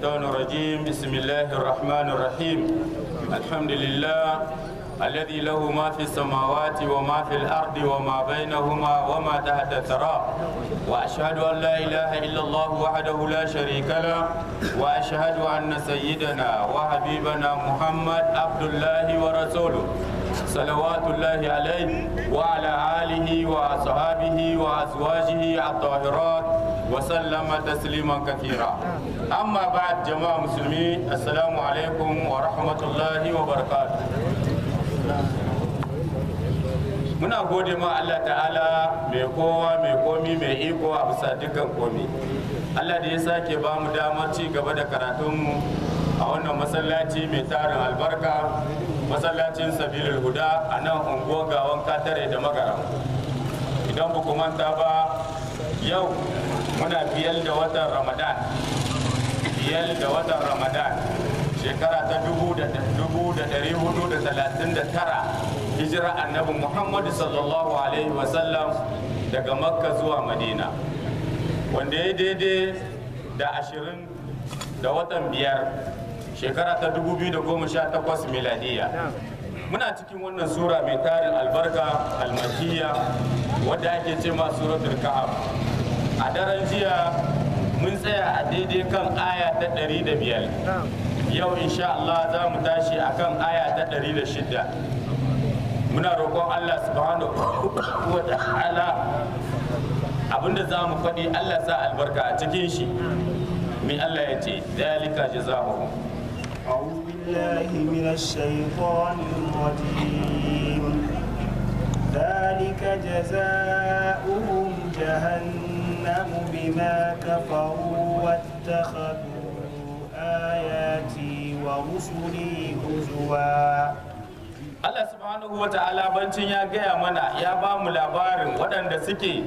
الشيطان الرجيم بسم الله الرحمن الرحيم الحمد لله الذي له ما في السماوات وما في الأرض وما بينهما وما تحت الثرى وأشهد أن لا إله إلا الله وحده لا شريك له وأشهد أن سيدنا وحبيبنا محمد عبد الله ورسوله صلوات الله عليه وعلى آله وأصحابه وأزواجه الطاهرات وسلم تسليما كثيرا أما بعد جماعة مسلمين السلام عليكم ورحمة الله وبركاته muna gode ma Allah ta'ala mai kowa mai komi mai iko a bisa dukkan komi Allah da ya sake ba mu damar ci gaba da karatunmu a wannan masallaci mai tarin albarka masallacin sabilul huda a nan unguwar gawan katare da magaram idan ba manta ba yau muna biyar da watan ramadan biyar da watan ramadan shekara ta dubu da dubu da dari hudu da talatin da tara hijira annabi muhammadu sallallahu alaihi wasallam daga makka zuwa madina wanda ya daidai da ashirin da watan biyar shekara ta dubu biyu da goma sha takwas miladiya muna cikin wannan sura mai tarin albarka almakiya wadda ake ce ma suratul kahf a daren jiya mun tsaya a daidai kan aya ta ɗari da biyar yau insha Allah za mu tashi akan aya ta ɗari da shida muna roƙon Allah subhanahu wa ta'ala abinda za mu faɗi Allah sa albarka a cikin shi mai Allah ya ce dalika jazaohum أعوذ بالله من الشيطان الرجيم ذلك جزاؤهم جهنم بما كفروا واتخذوا آياتي ورسلي هزوا Allah subhanahu wa ta'ala bancin ya gaya mana ya ba mu labarin waɗanda suke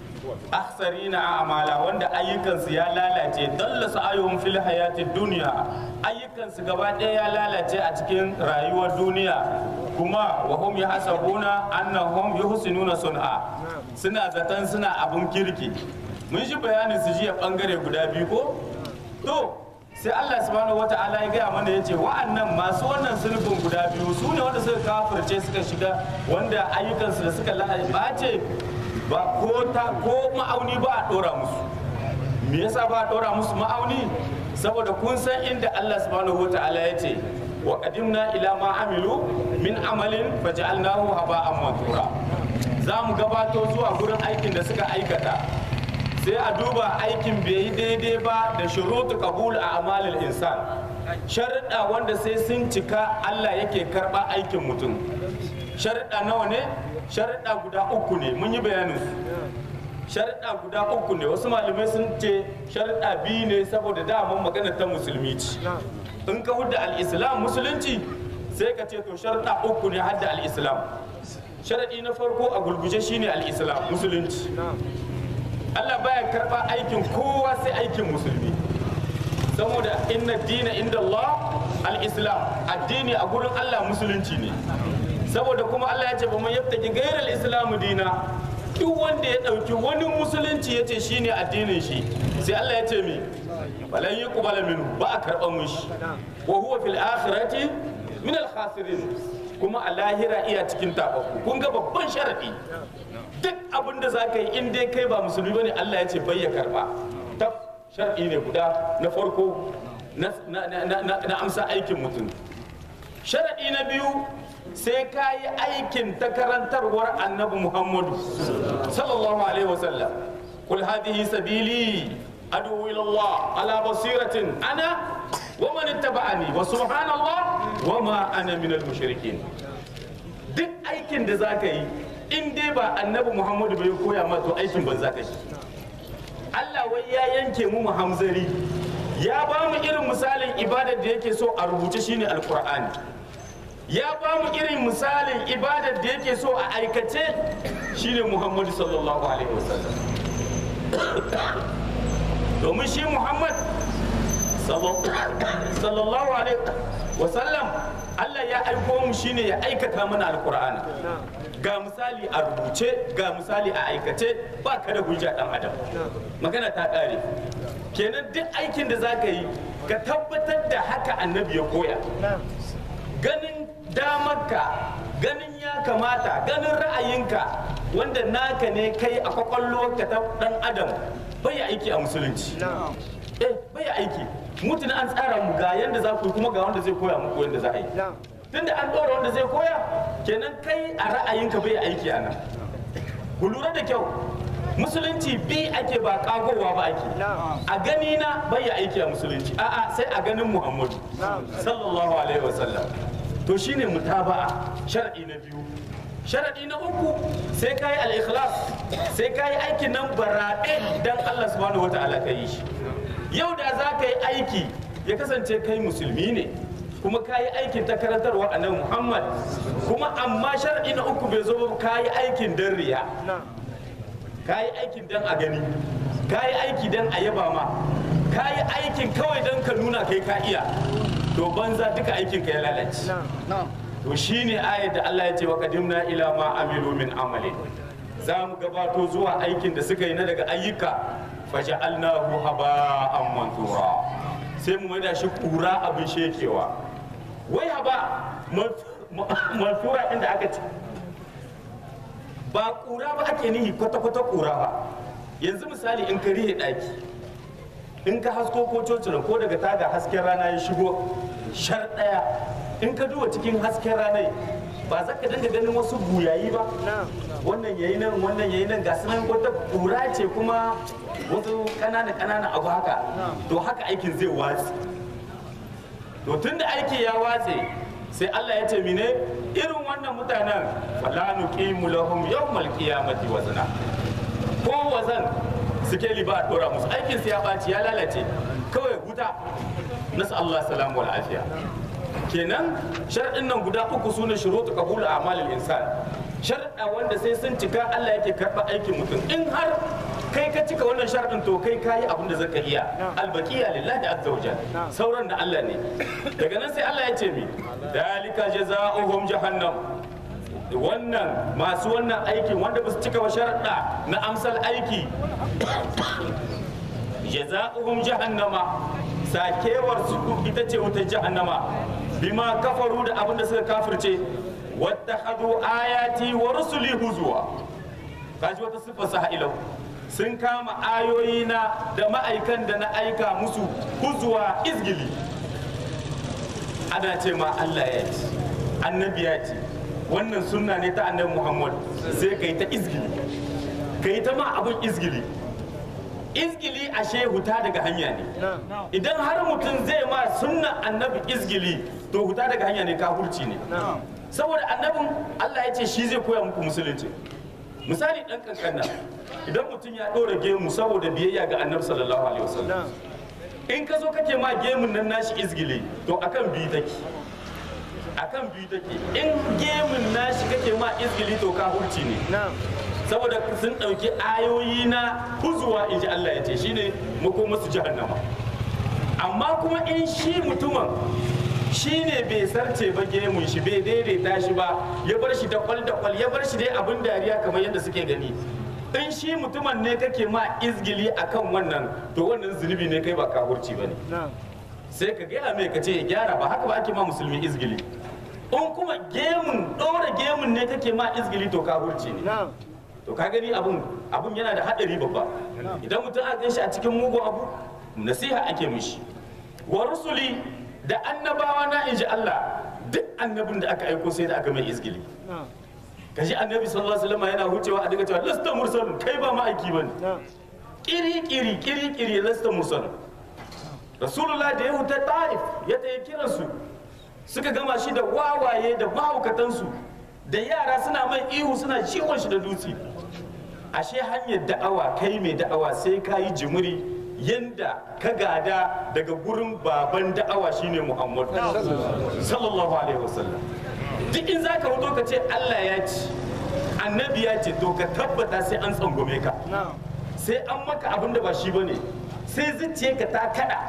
aksari na amala wanda ayyukansu ya lalace dalla su ayyuhun fil hayati duniya ayyukansu gaba ɗaya ya lalace a cikin rayuwar duniya kuma wa hum yahsabuna annahum yuhsinuna sun'a suna zaton suna abun kirki mun shi bayanin su jiya bangare guda biyu ko to sai Allah subhanahu wata'ala ya gaya mana yace wa'annan masu wannan sulhun guda biyu su ne wanda suka kafirce suka shiga wanda ayyukansu da suka lalace ba ko ta ko ma'auni ba a dora musu me yasa ba a dora musu ma'auni saboda kun san inda Allah subhanahu wata'ala ya ce wa qadimna ila ma amilu min amalin faj'alnahu haba'an mansura za mu gabato zuwa gurin aikin da suka aikata sai a duba aikin bai yi daidai ba da shurutu qabul a amalil insan sharuɗa wanda sai sun cika Allah yake karɓa aikin mutum sharuɗa nawa ne sharuɗa guda uku ne mun yi bayanin su sharuɗa guda uku ne wasu malamai sun ce sharuɗa biyu ne saboda daman magana ta musulmi ce in ka hudda al-islam musulunci sai ka ce to sharuɗa uku ne hadda al-islam sharaɗi na farko a gulguje shine al-islam musulunci Allah baya karɓa aikin kowa sai aikin musulmi saboda inna dina inda Allah al-islam addini a gurin Allah musulunci ne saboda kuma Allah ya ce ba man yabtaki gairar islamu dina duk wanda ya ɗauki wani musulunci ya ce shine addinin shi sai Allah ya ce mi balan yi kubala minu ba a karɓar mushi wa huwa fil akhirati min al khasirin kuma a lahira iya cikin tababbu kun ga babban sharadi duk abin da za ka yi in dai kai ba musulmi bane Allah ya ce bai ya karba tab shar'i ne guda na farko na amsa aikin mutum sharadi na biyu sai ka yi aikin ta karantarwar annabi muhammadu sallallahu alaihi wasallam kul hadihi sabili adu ila Allah ala basiratin ana wa man ittaba'ani wa subhanallah wa ma ana minal mushrikin duk aikin da za ka yi in dai ba annabi muhammadu bai koya ma to aikin ban za ka shi allah wai ya yanke mu hamzari ya ba mu irin misalin ibadar da yake so a rubuce shine alkur'ani ya ba mu irin misalin ibadar da yake so a aikace shine muhammadu sallallahu alaihi wasallam domin shi muhammad sallallahu alaihi wasallam allah ya aiko mu shine ya aikata mana alkur'ani ga misali a rubuce ga misali a aikace ba ka da hujja dan adam magana ta kare kenan duk aikin da za ka yi ka tabbatar da haka annabi ya koya ganin damarka ganin ya kamata ganin ra'ayinka wanda naka ne kai a kwakwalwarka ta dan adam bai aiki a musulunci eh bai aiki mutuna an tsara mu ga yanda za ku yi kuma ga wanda zai koya muku yanda za a yi tunda an ɗora wanda zai koya kenan kai a ra'ayinka bai aiki a nan ku lura da kyau musulunci bi ake ba kagowa ba ake a gani na bai aiki a musulunci a'a sai a ganin muhammadu sallallahu alaihi wasallam to shine mutaba'a shar'i na biyu sharadi na uku sai kayi al-ikhlas sai kayi aikin nan baraɗe dan Allah subhanahu wataala ka yi shi yau da za ka yi aiki ya kasance kai musulmi ne kuma ka yi aikin ta karantarwa annabi Muhammad kuma amma sharadi na uku bai zo ba ka yi aikin dan riya ka yi aikin dan a gani ka yi aiki dan a yaba ma ka yi aikin kawai dan ka nuna kai ka iya to banza duka aikin ka ya lalace to shine ayat da Allah ya ce wa qadimna ila ma amilu min amali za mu gabato zuwa aikin da suka yi na daga ayyuka faja'alnahu haba'an mansura sai mu maida shi kura abin shekewa wai haba mansura inda aka ce ba kura ba ake nihi kwata-kwata kura ba yanzu misali in ka rihe daki in ka hasko ko cocinan ko daga taga hasken rana ya shigo shar daya in ka duba cikin hasken ranar ba za ka dinga ganin wasu buyayi ba wannan yayi nan wannan yayi nan ga sunan wata kura ce kuma wasu kanana kanana abu haka to haka aikin zai watsi to tunda aiki ya watse sai Allah ya ce mine irin wannan mutanen wala nuqimu lahum yawmal qiyamati wazna ko wazan suke liba a dora musu aikin su ya baci ya lalace kawai wuta nasu Allah salamu wal afiya kenan sharɗin nan guda uku su ne shuruɗu qabul a'malil insan sharɗa wanda sai sun cika Allah yake karɓa aikin mutum in har kai ka cika wannan sharɗin to kai kayi abin da zaka iya albaqiya lillahi azza wajal sauran da Allah ne daga nan sai Allah ya ce mi dalika jazaohum jahannam wannan masu wannan aikin wanda ba su cika wa sharaɗa na amsal aiki jazaohum jahannama sakewar su ita ce wutar jahannama bima kafaru da abin da suka kafirce wattakhadhu ayati wa rusuli huzwa kaji wata siffar sa ilau sun kama ayoyi na da ma'aikan da na aika musu huzwa izgili ana ce ma Allah ya ce annabi ya ce wannan sunna ne ta annabi Muhammad sai kai ta izgili kai ta ma abin izgili izgili ashe huta daga hanya ne idan har mutum zai ma sunna annabi izgili to huta daga hanya ne kafurci ne saboda annabin Allah ya ce shi zai koya muku musulunci misali dan kankana idan mutum ya ɗora gemu saboda biyayya ga annabi sallallahu alaihi wasallam in ka zo kake ma gemun nan nashi izgili to akan biyu take akan biyu take in gemun nashi kake ma izgili to kafurci ne saboda sun ɗauki ayoyi na huzuwa in ji Allah ya ce shine makomasu jahannama amma kuma in shi mutumin shi ne bai sarce ba gemun shi bai daidaita shi ba ya bar shi da kwal da kwal ya bar shi dai abin dariya kamar yadda suke gani in shi mutumin ne kake ma izgili akan wannan to wannan zunubi ne kai ba kahurci ba ne sai ka gaya mai ka ce ya gyara ba haka ba ake ma musulmi izgili in kuma gemun ɗora gemun ne kake ma izgili to kahurci ne to ka gani abun abun yana da haɗari babba idan mutum aka gan shi a cikin mugun abu nasiha ake mishi wa rusuli da annabawa na inji Allah duk annabin da aka aiko sai da aka mai izgili kaji annabi sallallahu alaihi wasallam yana hucewa a daga cewa lasta mursalun kai ba ma'aiki bane kiri kiri kiri kiri lasta mursalun rasulullah da ya huta ta'if ya tayi kiransu suka gama shi da wawaye da mahaukatansu da yara suna mai ihu suna ciwon shi da dutse ashe hanyar da'awa kai mai da'awa sai ka yi jimiri yanda ka gada daga gurin baban da'awa shine Muhammad sallallahu alaihi wasallam duk in zaka wuto ka ce Allah ya ci annabi ya ce to ka tabbata sai an tsangwame ka sai an maka abin da ba shi bane sai zuciyarka ta kada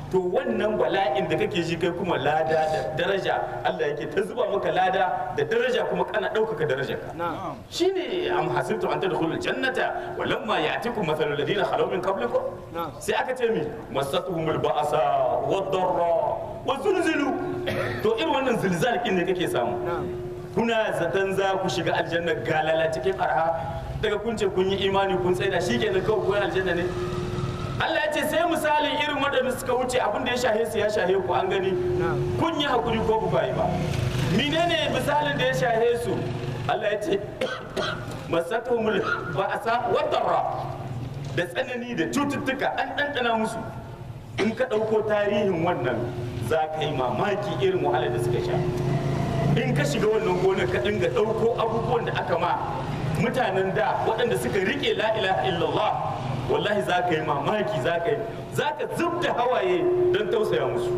to wannan bala'in da kake ji kai kuma lada da daraja Allah yake ta zuba maka lada da daraja kuma kana ɗaukaka darajarka shine am hasibtu an tadkhulul jannata wa lamma ya'tikum mathalul ladina khalaw min qablikum sai aka ce mi masatuhumul ba'sa wad darra wa zulzilu to irin wannan zilzal kin ne kake samu kuna zaton za ku shiga aljanna galala cikin arha daga kun ce kun yi imani kun tsaida shikenan kawai kun aljanna ne Allah ya ce sai misalin irin waɗanda suka wuce abin da ya shahe su ya shahe ku an gani kun yi hakuri ko ku yi ba menene misalin da ya shahe su Allah ya ce masatumul ba'asa wa darra da tsanani da cututtuka an ɗanɗana musu in ka ɗauko tarihin wannan za ka yi mamaki irin wahalar da suka sha in ka shiga wannan gonar ka dinga ɗauko abubuwan da aka ma mutanen da waɗanda suka riƙe la ilaha illallah wallahi za ka yi mamaki za ka yi za ka zub da hawaye don tausaya musu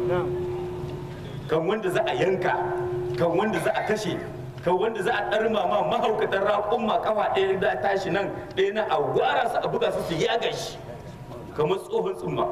kan wanda za a yanka kan wanda za a kashe kan wanda za a ɗarma ma mahaukatan raƙon ma kafa ɗaya da tashi nan ɗaya na a wara su a buga su su yaga shi kamar tsohon tsumma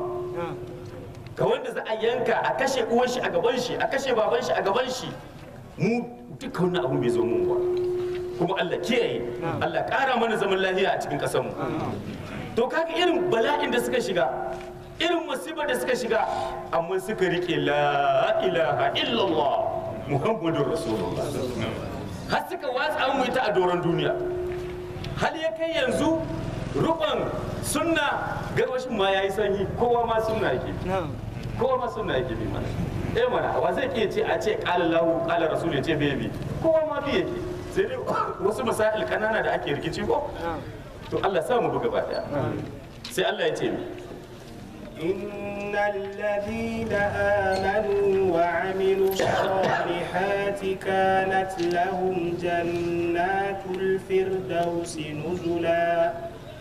ka wanda za a yanka a kashe uwan shi a gaban shi a kashe baban shi a gaban shi mu duka wannan abu bai zo mun ba kuma Allah kiyaye Allah ƙara mana zaman lafiya a cikin ƙasar mu to kaga irin bala'in da suka shiga irin musibar da suka shiga amma suka rike la ilaha illallah muhammadur rasulullah har suka watsa mu ita a doron duniya hal ya kai yanzu rukun sunna garwashin ma yayi sanyi kowa ma sunna yake kowa ma sunna yake bi mana eh mana wa zai ke ce a ce qala lahu qala rasul ya ce bai kowa ma bi yake sai dai wasu masail kanana da ake rikici ko to Allah sa mu buga ba daya sai Allah ya ce mi إن الذين آمنوا وعملوا الصالحات كانت لهم جنات الفردوس نزلا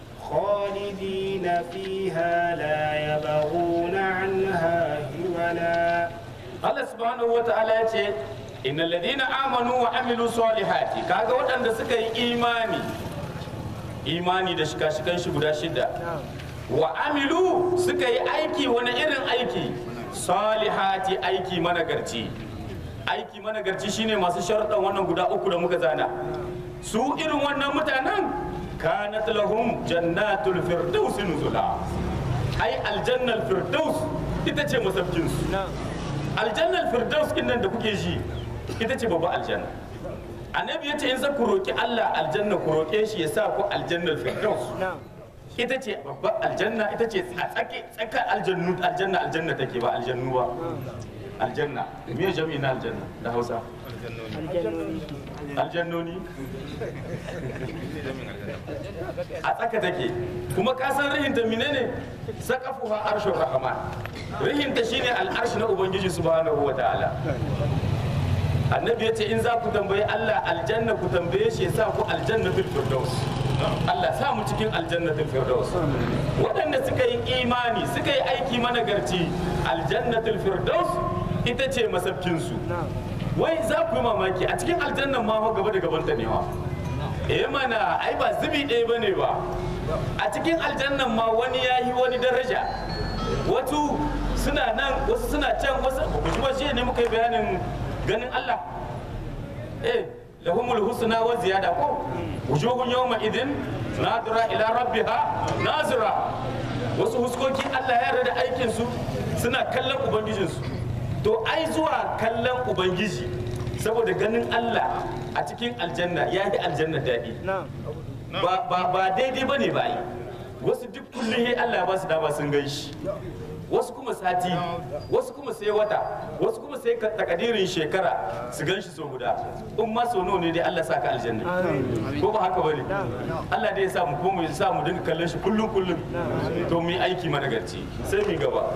خالدين فيها لا يبغون عنها هولا Allah subhanahu wa ta'ala ya ce innal ladina amanu wa amilu salihati kaga waɗanda suka yi imani imani da shika-shikan shi guda shida wa amilu suka yi aiki wani irin aiki salihati aiki managarci aiki managarci shine masu sharuɗan wannan guda uku da muka zana su irin wannan mutanen kanat lahum jannatul firdaus nuzula ai aljannal firdaus ita ce masaukin su aljannal firdaus kin nan da kuke ji ita ce babba aljanna annabi ya ce in za ku roki Allah aljanna ku roke shi ya sa ku aljannal firdaus ita ce babbar aljanna ita ce a tsake tsakar aljannu aljanna aljanna take ba aljannu ba aljanna me jami'i na aljanna da Hausa aljannoni a tsaka take kuma ka san rihinta menene saqafuha arshur rahman rihinta shine al'arshi na ubangiji subhanahu wa ta'ala annabi ya ce in za ku tambayi Allah aljanna ku tambaye shi ya sa ku aljannatul firdaus Allah sa mu cikin aljannatul firdaus waɗanda suka yi imani suka yi aiki managarci aljannatul firdaus ita ce masabkinsu wai za ku yi mamaki a cikin aljannan ma fa gaba da gaban ta ne wa eh mana ai ba zubi ɗaya bane ba a cikin aljannan ma wani ya yi wani daraja wasu suna nan wasu suna can wasu kuma shi ne muka yi bayanin ganin Allah eh lahumul husna wa ziyada ko wujuhun yawma idin nadira ila rabbiha nazira wasu huskoki Allah ya yarda da aikin su suna kallon ubangijin su to ai zuwa kallon ubangiji saboda ganin Allah a cikin aljanna ya yi aljanna daɗi ba ba ba daidai bane ba yi wasu duk kullum Allah ya ba su dama sun gan shi wasu kuma sati wasu kuma sai wata wasu kuma sai takadirin shekara su gan shi so guda in ma so nawa ne dai Allah saka aljanna ko ba haka bane Allah dai ya sa mu ko mu sa mu dinga kallon shi kullum kullum to mu yi aiki managarci sai mu gaba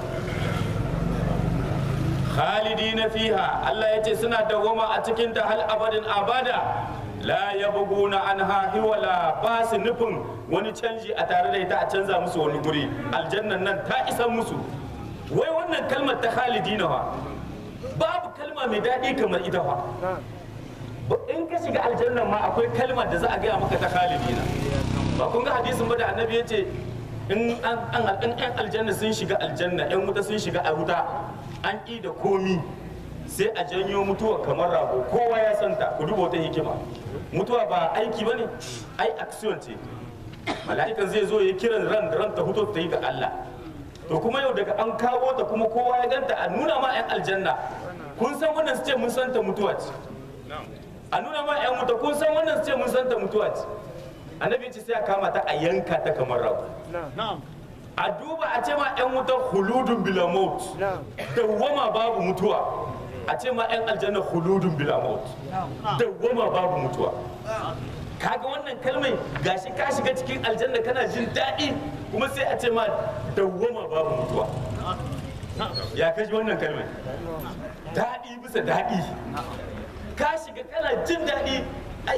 khalidina fiha Allah ya ce suna dawwama a cikin ta hal abadin abada la yabghuna anha hiwala ba su nufin wani canji a tare da ita a canza musu wani guri aljannan nan ta isa musu wai wannan kalmar ta khalidina wa babu kalma mai daɗi kamar ita fa in ka shiga aljannan ma akwai kalmar da za a gaya maka ta khalidina ba kun ga hadisin ba da annabi ya ce in an an in yan aljanna sun shiga aljanna yan wuta sun shiga a wuta an ƙi da komi sai a janyo mutuwa kamar rago kowa ya santa ku duba wata hikima mutuwa ba aiki ba ne ai action ce mala'ikan zai zo ya kiran ran ran ta huto ta yi ga Allah to kuma yau daga an kawo ta kuma kowa ya ganta a nuna ma yan aljanna kun san wannan su ce mun santa mutuwa ce a nuna ma yan wuta kun san wannan su ce mun santa mutuwa ce annabi ce sai a kama ta a yanka ta kamar rago a duba a ce ma yan wuta huludun bila maut dawwama babu mutuwa a ce ma yan aljanna huludun bila maut dawwama babu mutuwa kaga wannan kalmai gashi ka shiga cikin aljanna kana jin daɗi kuma sai a ce ma dawwama babu mutuwa ya kaji wannan kalmai daɗi bisa daɗi ka shiga kana jin daɗi ai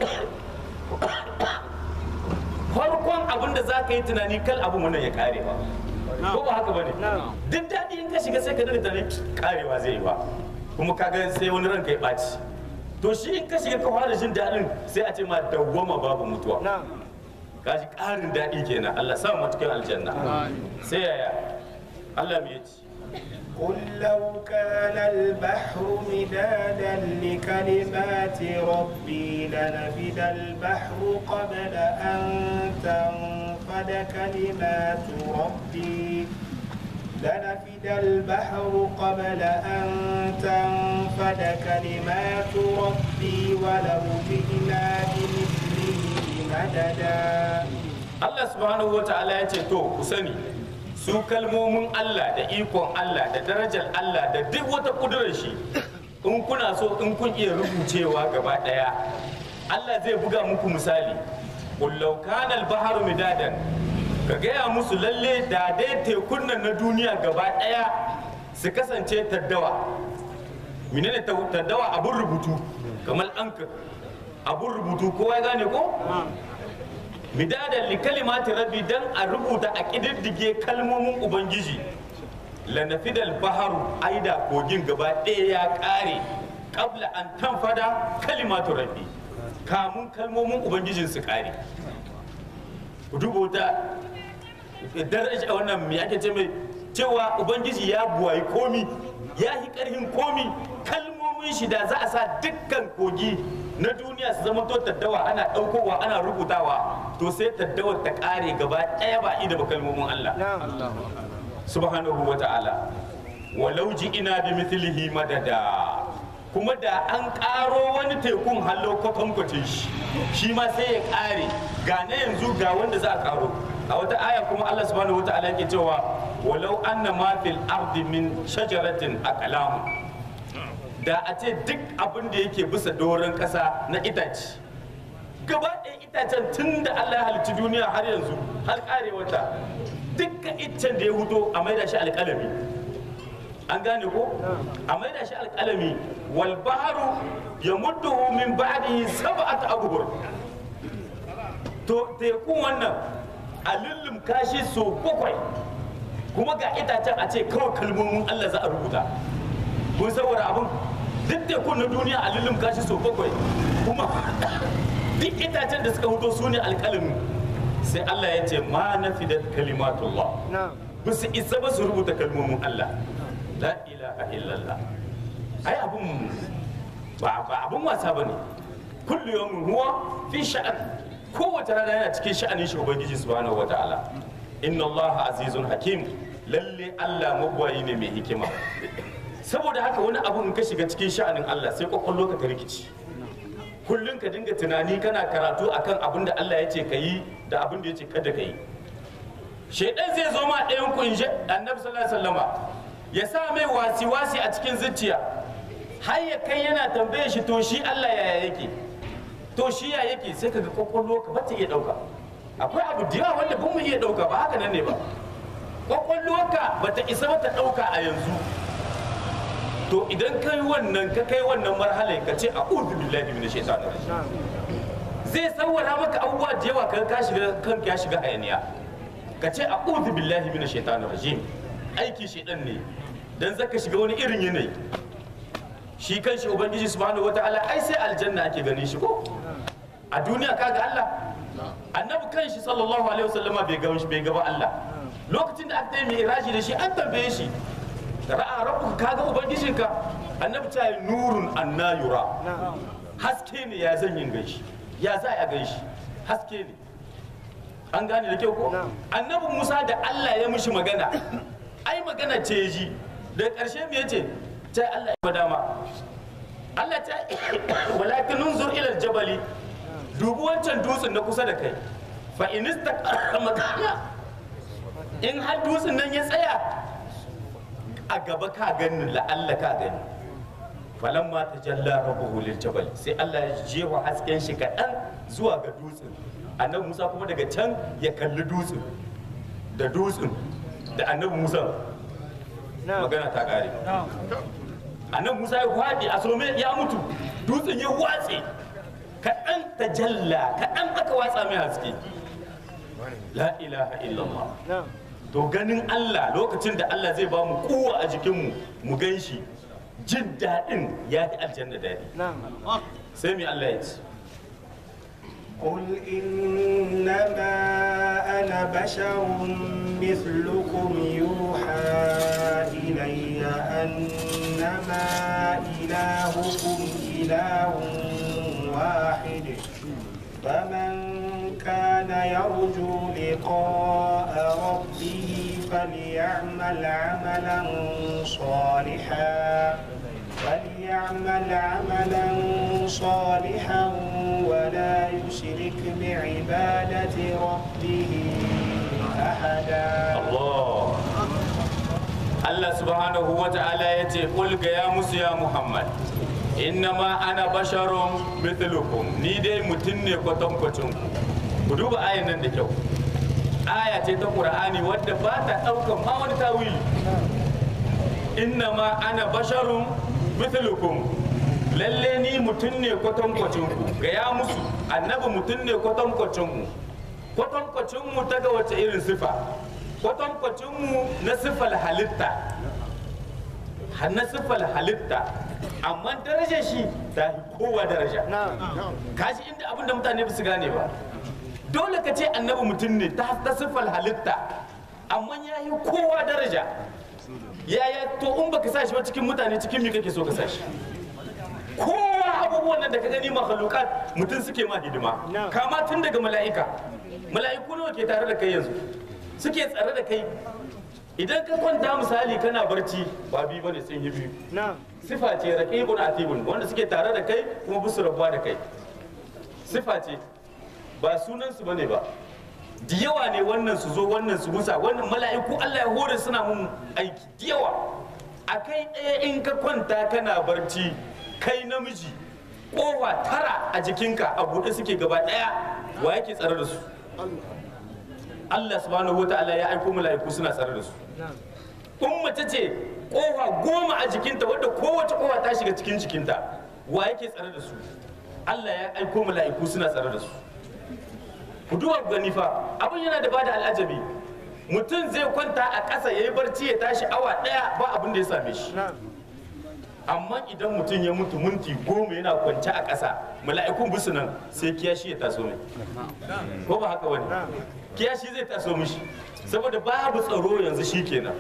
farkon abin da za ka yi tunani kal abin wannan ya kare ba ko ba haka ba ne duk daɗi in ka shiga sai ka dinga tunani karewa zai yi ba kuma kaga sai wani ranka ya ɓaci to shi in ka shiga ka fara jin daɗin sai a ce ma dawwama babu mutuwa ka ji ƙarin daɗi kenan Allah sa mu cikin aljanna sai yaya Allah me yace قل لو كان البحر مدادا لكلمات ربي لنفد البحر قبل أن تنفد كلمات ربي لنفد البحر قبل أن تنفد كلمات ربي ولو جئنا بمثله مددا Allah subhanahu wa ta'ala ya ce to ku sani su kalmomin Allah da ikon Allah da darajar Allah da duk wata kudurar shi in kuna so in kun iya rubucewa gaba daya Allah zai buga muku misali kullau kana al-bahru midadan ka gaya musu lalle da dai tekun nan na duniya gaba daya su kasance taddawa menene taddawa abun rubutu kamar anka abun rubutu kowa ya gane ko midadan li kalimati rabbi dan a rubuta a kididdige kalmomin ubangiji lanafidal baharu aida kogin gaba ɗaya ya ƙare kabla an tanfada kalimatu rabbi kamun kalmomin ubangijin su ƙare ku duba wata daraja wannan me ake ce mai cewa ubangiji ya buwayi komi ya yi ƙarfin komi kalmomin shi da za a sa dukkan kogi na duniya su zama to taddawa ana ɗaukowa ana rubutawa to sai taddawar ta ƙare gaba ɗaya ba ida ba kalmomin Allah subhanahu wa ta'ala walau ji ina bi mithlihi madada kuma da an ƙaro wani tekun hallo kwatankwacin shi shi ma sai ya ƙare ga na yanzu ga wanda za a ƙaro a wata aya kuma Allah subhanahu wa ta'ala yake cewa walau anna ma fil ardi min shajaratin aqlam da a ce duk abin da yake bisa doron ƙasa na itace gaba ɗaya itacen tun da Allah ya halicci duniya har yanzu har ƙarewata dukkan iccen da ya huto a maida shi alƙalami an gane ko a maida shi alƙalami wal baharu ya mudduhu min ba'dihi sab'at abhur to tekun wannan a lullum kashi so bakwai kuma ga itacen a ce kawai kalmomin Allah za a rubuta kun saboda abin duk tekun na duniya a lullum kashi so bakwai kuma duk itacen da suka huto su ne alƙalami sai Allah ya ce ma nafidat kalimatullah ba su isa ba su rubuta kalmomin Allah la ilaha illallah ai abun ba ba abun wasa bane kullu yawmin huwa fi sha'an kowace rana yana cikin sha'anin shi ubangiji subhanahu wataala inna Allah azizun hakim lalle Allah mabwayi ne mai hikima saboda haka wani abu in ka shiga cikin sha'anin Allah sai kwakwallo ka ta rikici kullum ka dinga tunani kana karatu akan abin da Allah ya ce ka yi da abin da ya ce kada ka yi shaidan zai zo ma ɗayan ku in ji annabi sallallahu alaihi wasallama ya sa mai wasi wasi a cikin zuciya har ya kai yana tambaye shi to shi Allah yaya yake to shi ya yake sai kaga kwakwallo ka bata iya dauka akwai abu da yawa wanda ban mu iya dauka ba haka nan ne ba kwakwallo ka bata isa ba ta dauka a yanzu to idan kai wannan ka kai wannan marhala ka ce a'udhu billahi minash shaitanir rajim zai tsawara maka abubuwa da yawa kan ka shiga kanka ya shiga hayaniya ka ce a'udhu billahi minash shaitanir rajim aiki shaitan ne dan zaka shiga wani irin yanayi shi kan shi ubangiji subhanahu wataala ai sai aljanna ake ganin shi ko a duniya kaga Allah annabi kanshi sallallahu alaihi wasallama bai ga bai ga ba Allah lokacin da aka yi mi'raji da shi an tambaye shi ra'a rabbuka kaga ubangijinka annabi ta yi nurun anna yura haske ne ya zan yin ganshi ya za a ganshi haske ne an gane da kyau ko annabi Musa da Allah ya mishi magana ai magana ce ji da ƙarshe me yace ta Allah ya dama Allah ta walakin nunzur ila aljabali dubi wancan dutsen na kusa da kai fa in istaqarra makana in har dutsen nan ya tsaya a gaba ka gani la'alla ka gani falamma tajalla rabbuhu lil jabal sai Allah ya jewa hasken shi kaɗan zuwa ga dutsen annabi Musa kuma daga can ya kalli dutsen da dutsen da annabi Musa magana ta ƙare annabi Musa ya kwaɗi a some ya mutu dutsen ya watse kaɗan ta jalla kaɗan aka watsa mai haske la ilaha illallah to ganin Allah lokacin da Allah zai ba mu kowa a jikinmu mu gan shi jin daɗin ya fi aljanna daɗi sai mai Allah ya ce قل إنما أنا بشر مثلكم يوحى إلي أنما إلهكم إله واحد فمن كان يرجو لقاء ربه فليعمل عملا صالحا فليعمل عملا صالحا ولا يشرك بعبادة ربه أحدا Allah Allah subhanahu wa ta'ala ya ce qul ga ya musu ya Muhammad innama ana basharun mithlukum ni dai mutum ne kwatankwacin ku ku duba ayan nan da kyau aya ce ta Qur'ani wadda ba ta daukan ma wani tawili innama ana basharun mithlukum lalle ni mutum ne kwatankwacin ku ga ya musu annabi mutum ne kwatankwacin mu kwatankwacin mu ta ga wace irin sifa kwatankwacin mu na sifal halitta har na sifal halitta amma darajar shi ta fi kowa daraja kashi inda abin da mutane ba su gane ba dole ka ce annabi mutum ne ta ta sifal halitta amma ya yi kowa daraja yaya to in baka sa shi ba cikin mutane cikin me kake so ka sa shi kowa abubuwan nan da ka gani makhlukat mutum suke ma hidima kama tun daga mala'ika mala'iku nawa ke tare da kai yanzu suke tsare da kai idan ka kwanta misali kana barci ba biyu bane sun yi biyu sifa ce raqibun atibun wanda suke tare da kai kuma bisu rabuwa da kai sifa ce ba sunan su bane ba da yawa ne wannan su zo wannan su musa wannan mala'iku Allah ya hore suna mun aiki da yawa a kai ɗaya in ka kwanta kana barci kai namiji kowa tara a jikinka a buɗe suke gaba ɗaya wa yake tsare da su Allah subhanahu wa ta'ala ya aiko mala'iku suna tsare da su in mace ce kofa goma a jikinta wadda kowace kofa ta shiga cikin jikinta wa yake tsare da su Allah ya aiko mala'iku suna tsare da su ku duba ku gani fa abin yana da bada al'ajabi mutum zai kwanta a ƙasa ya yi barci ya tashi awa ɗaya ba abin da ya same shi amma idan mutum ya mutu minti goma yana kwance a ƙasa mala'ikun bisu nan sai kiyashi ya taso mai ko ba haka wani kiyashi zai taso mishi saboda babu tsaro yanzu shi kenan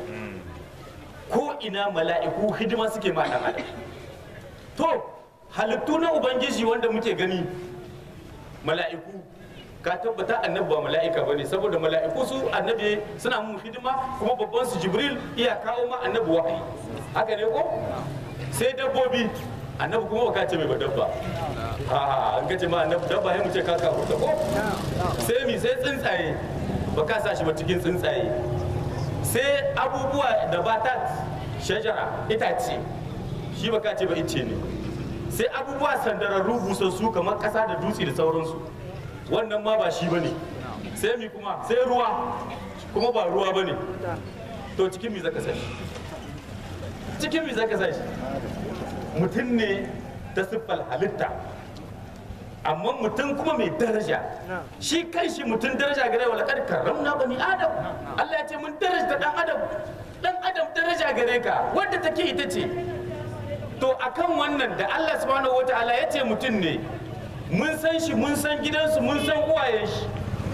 ko ina mala'iku hidima suke ma ɗan adam to halittu na ubangiji wanda muke gani mala'iku ka tabbata annabi ba mala'ika bane saboda mala'iku su annabi suna mun hidima kuma babban su jibril iya kawo ma annabi wahayi haka ne ko sai dabbobi annabi kuma ba ka ce mai ba dabba a an kace ma annabi dabba sai mu ce ka ka ko sai mi sai tsuntsaye ba ka sa shi ba cikin tsuntsaye sai abubuwa da batat shajara itace shi ba ka ce ba ice ne sai abubuwa sandararru busassu kamar kasa da dutse da sauransu wannan ma ba shi ba ne sai mi kuma sai ruwa kuma ba ruwa ba ne to cikin mi zaka sashi cikin mi zaka sashi mutum ne ta siffar halitta amma mutum kuma mai daraja shi kan shi mutum daraja gare wa laƙar karramna bani adam Allah ya ce mun daraja dan adam dan adam daraja gare ka wadda take ita ce to akan wannan da Allah subhanahu wataala ya ce mutum ne mun san shi mun san gidansu mun san uwayen shi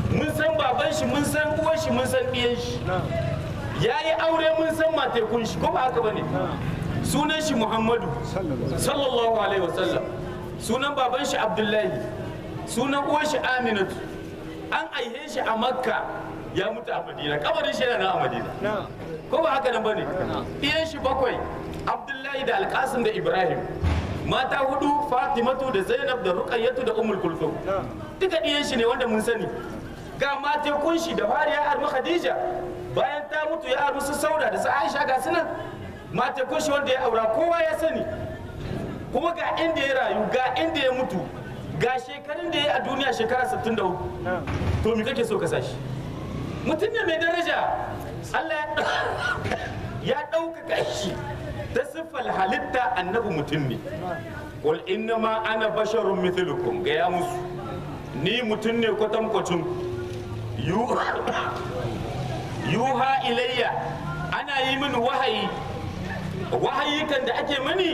mun san baban shi mun san uwar shi mun san ɗiyan shi ya yi aure mun san matekun shi ko ba haka bane sunan shi muhammadu sallallahu alaihi wasallam sunan baban shi abdullahi sunan uwar shi aminatu an aihe shi a makka ya mutu a madina kabarin shi yana nan a madina ko ba haka nan bane iyan shi bakwai abdullahi da alkasim da ibrahim mata hudu fatimatu da zainab da ruqayyatu da ummul kulthum duka iyan shi ne wanda mun sani ga matekun shi da fari ya armi khadija bayan ta mutu ya armi su sauda da su aisha ga sunan matekun shi wanda ya aura kowa ya sani kuma ga inda ya rayu ga inda ya mutu ga shekarun da ya yi a duniya shekara 63 to me kake so ka sashi mutum ne mai daraja Allah ya ɗaukaka shi ta siffar halitta annabi mutum ne qul innama ana basharun mithlukum ga ya musu ni mutum ne kwatankwacin yu- yuha ilayya ana yi min wahayi wahayi kan da ake mani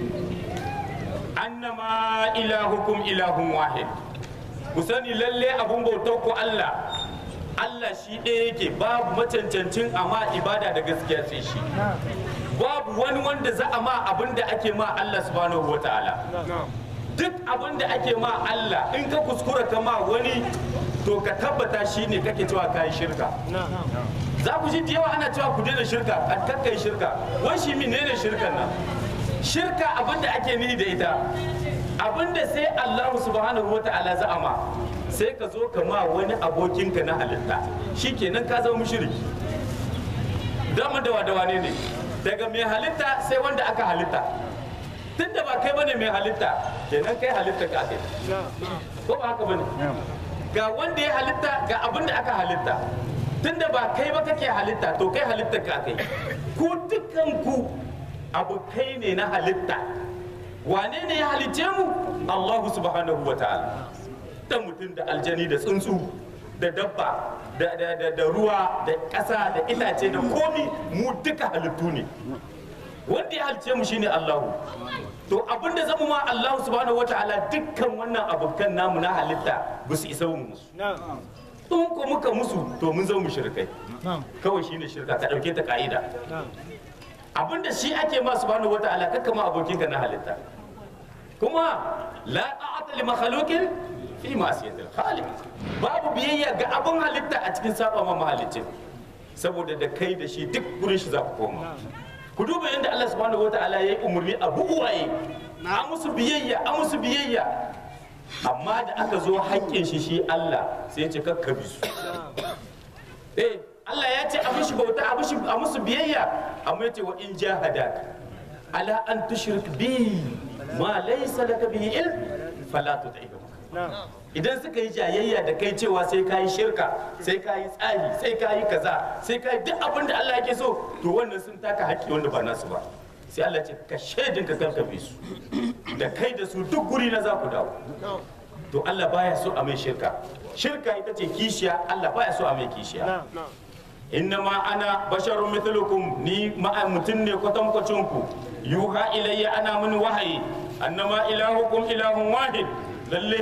annama ilahukum ilahun wahid ku sani lalle abun bautar ku Allah Allah shi ɗaya yake babu macancancin amma ibada da gaskiya sai shi babu wani wanda za a ma abin da ake ma Allah subhanahu wa ta'ala duk abin da ake ma Allah in ka kuskura ka ma wani to ka tabbata shi ne kake cewa kayi shirka za ku ji da yawa ana cewa ku daina shirka a kakkai shirka wai shi menene shirkan nan shirka abin da ake nihi da ita abin da sai Allah subhanahu wa ta'ala za a ma sai ka zo ka ma wani abokinka na halitta shikenan ka zama mushriki dama da wadawa ne ne daga mai halitta sai wanda aka halitta tun da ba kai bane mai halitta kenan kai halitta ka kai ko ba haka bane ga wanda ya halitta ga abin da aka halitta tun da ba kai ba kake halitta to kai halitta ka kai ku dukkan ku abokai ne na halitta wane ne ya halicce mu Allahu subhanahu wa ta'ala da mutum da aljani da tsuntsu da dabba da, da, da, da ruwa da ƙasa da itace da komi mu duka halittu ne wanda ya halice mu shine Allahu to abinda zamu ma Allahu subhanahu wataala dukkan wannan abokan namu na halitta ba su isa mu musu in ko muka musu to mun zama mushrikai kawai shine shirka ka dauke ta ka'ida abinda shi ake ma subhanahu wataala kakka ma abokinka na halitta kuma la ta'ata li makhluqin fi ma'siyatil khaliq babu biyayya ga abin halitta a cikin saba ma mahalicin saboda da kai da shi duk gurin shi za ku koma ku duba yadda Allah subhanahu wataala ya yi umarni a buwaye a musu biyayya a musu biyayya amma da aka zo haƙƙin shi shi Allah sai ya ce kakka bi su eh Allah ya ce a mushi bauta a mushi a musu biyayya amma ya ce wa in jahadaka ala an tushrik bi ma laysa laka bihi ilm fala tuti'hum idan suka yi jayayya da kai cewa sai ka yi shirka sai ka yi tsari sai ka yi kaza sai ka yi duk abin da Allah yake so to wannan sun taka haƙƙi wanda ba nasu ba sai Allah ce ka shaidin ka kanka bi su da kai da su duk guri na za ku dawo to Allah baya so a mai shirka shirka ita ce kishiya Allah baya so a mai kishiya innama ana basharun mithlukum ni ma'a mutum ne kwatankwacin ku yuha ilayya ana mini wahayi annama ilahukum ilahun wahid lalle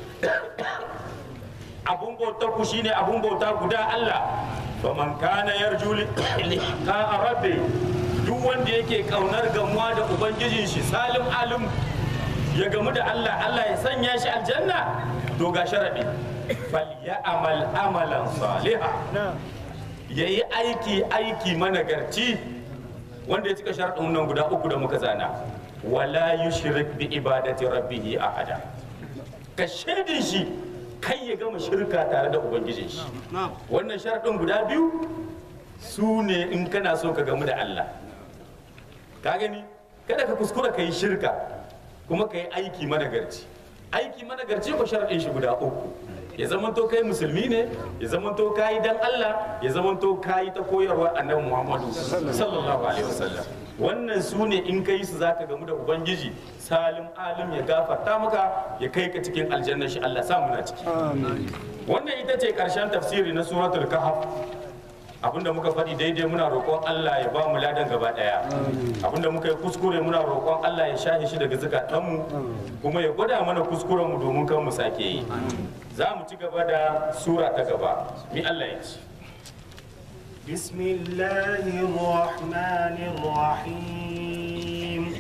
abun bautar ku shine abun bauta guda Allah faman kana yarju liqa rabbi duk wanda yake kaunar gamuwa da ubangijin shi salim alim ya gamu da Allah Allah ya sanya shi aljanna to ga sharadi fal ya amal amalan saliha yayi aiki aiki managarci wanda ya cika sharadin nan guda uku da muka zana wala yushrik bi ibadati rabbih ahada ka shaidin shi kai ya gama shirka tare da ubangijin shi wannan sharaɗin guda biyu su ne in kana so ka gamu da Allah ka gani kada ka kuskura ka yi shirka kuma ka yi aiki managarci aiki managarci ko sharaɗin shi guda uku ya zamanto kai musulmi ne ya zamanto ka yi dan Allah ya zamanto ka yi ta koyarwa annabi Muhammadu sallallahu alaihi wasallam wannan su ne in ka yi su zaka gamu da ubangiji salim alim ya gafarta maka ya kai ka cikin aljanna shi Allah samu na ciki wannan ita ce karshen tafsiri na suratul kahf abinda muka faɗi daidai muna roƙon Allah ya ba mu ladan gaba ɗaya abinda muka yi kuskure muna roƙon Allah ya shahi shi daga zukatanmu kuma ya gwada mana kuskuren mu domin kan mu sake yi za mu ci gaba da sura ta gaba mi Allah ya ci بسم الله الرحمن الرحيم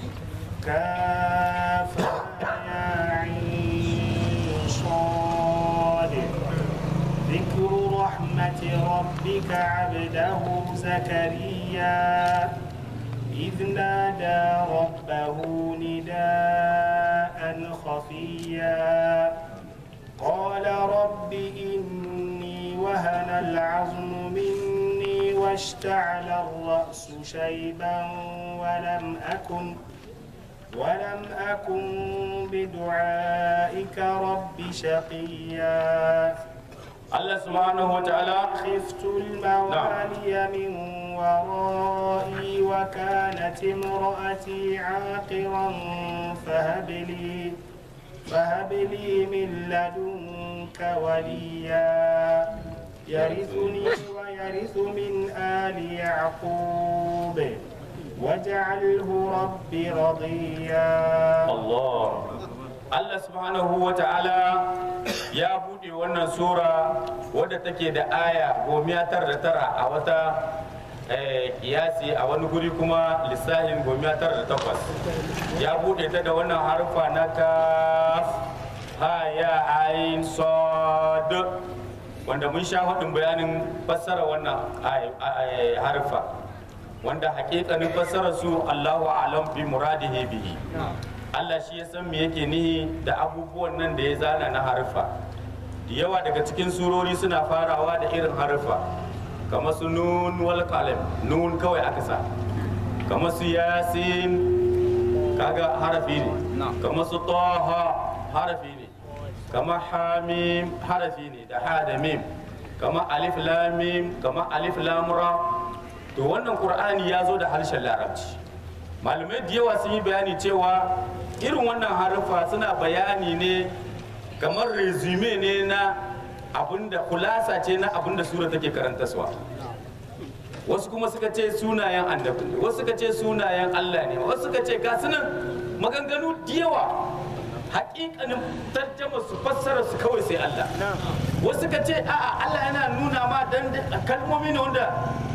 كافها يا عين صاد ذكر رحمة ربك عبده زكريا إذ نادى ربه نداء خفيا قال رب إني وهن العظم مني واشتعل الرأس شيبا ولم أكن ولم أكن بدعائك رب شقيا Allah subhanahu wa ta'ala خفت الموالي من ورائي وكانت امرأتي عاقرا فهب لي فهب لي من لدنك وليا يرثني ويرث من آل يعقوب واجعله رب رضيا Allah Allah subhanahu wa ta'ala ya buɗe wannan sura wadda take da aya gomiya tara da tara a wata eh, kiyasi a wani guri kuma lissahin gomiya tara da takwas ya buɗe ta da wannan harfa na kaf ha ya ayin sod wanda mun sha haɗin bayanin fassara wannan ay- ay- harfa wanda hakikanin fassara su Allahu alam bi muradihi bihi Allah shi ya san me yake nihi da abubuwan nan da ya zana na harfa da yawa daga cikin surori suna farawa da irin harfa kamar su nun wal qalam nun kawai aka sa kamar su yasin kaga harafi ne kamar su taha harafi ne kamar hamim harafi ne da ha da mim kamar alif lam mim kamar alif lam ra to wannan qur'ani ya zo da harshen larabci malamai da yawa sun yi bayani cewa irin wannan haruffa suna bayani ne kamar resume ne na abinda kulasa ce na abinda sura take karantaswa wasu kuma suka ce sunayen annabi ne wasu suka ce sunayen Allah ne wasu suka ce ga sunan maganganu da yawa hakikanin tarjama su fassara su kawai sai Allah wasu suka ce a'a Allah yana nuna ma dan kalmomi ne wanda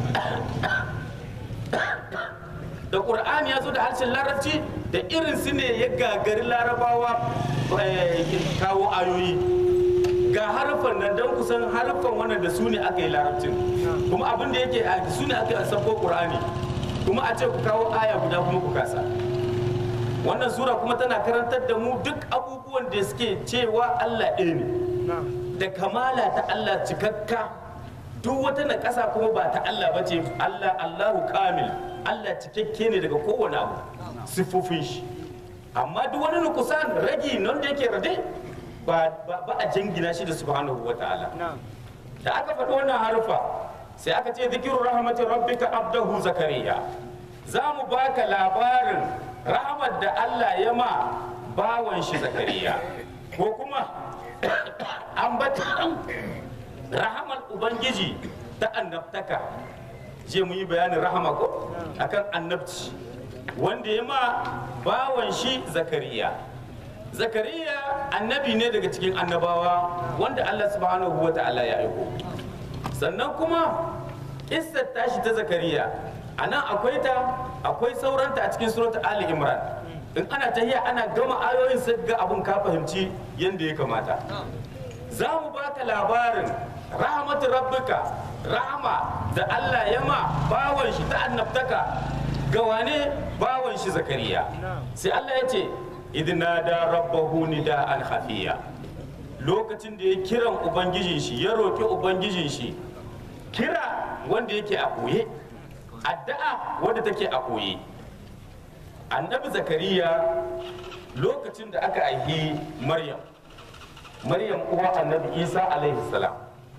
da ƙur'ani ya zo da harshen larabci da irin su ne ya gagari larabawa eh, kawo ayoyi ga harfan nan don kusan harfan wannan da su ne aka yi larabcin kuma abin da yake a su ne aka sako ƙur'ani kuma a ce ku kawo aya guda kuma ku kasa wannan sura kuma tana karantar da mu duk abubuwan da suke cewa Allah ɗaya ne da kamala ta Allah cikakka duk wata na ƙasa kuma ba ta Allah ba ce Allah Allahu kamil Allah cikakke ne daga kowane abu siffofin shi amma duk wani nukusan ragi nan da yake rade ba ba ba a jingina shi da subhanahu wa ta'ala da aka faɗi wannan harufa sai aka ce zikiru rahmatin rabbika abdahu zakariya za mu baka labarin rahmat da Allah ya ma bawan shi zakariya ko kuma ambatan rahamar ubangiji ta annabtaka je mu yi bayanin rahama ko akan annabci wanda ya ma bawan shi zakariya zakariya annabi ne daga cikin annabawa wanda allah subhanahu wa ta'ala ya aiko sannan kuma kissar tashi ta zakariya a nan akwai ta akwai sauranta a cikin surat ali imran in ana tahiya ana gama ayoyin sai ga abun ka fahimci yadda ya kamata za mu baka labarin rahmatu rabbika rahama da Allah ya ma bawan shi ta annabtaka ga wane bawan shi zakariya sai Allah ya ce idna da rabbahu nida'an khafiya lokacin da ya kiran ubangijin shi ya roki ubangijin shi kira wanda yake a koye addu'a wanda take a koye annabi zakariya lokacin da aka aihi maryam maryam uwa annabi isa alaihi salam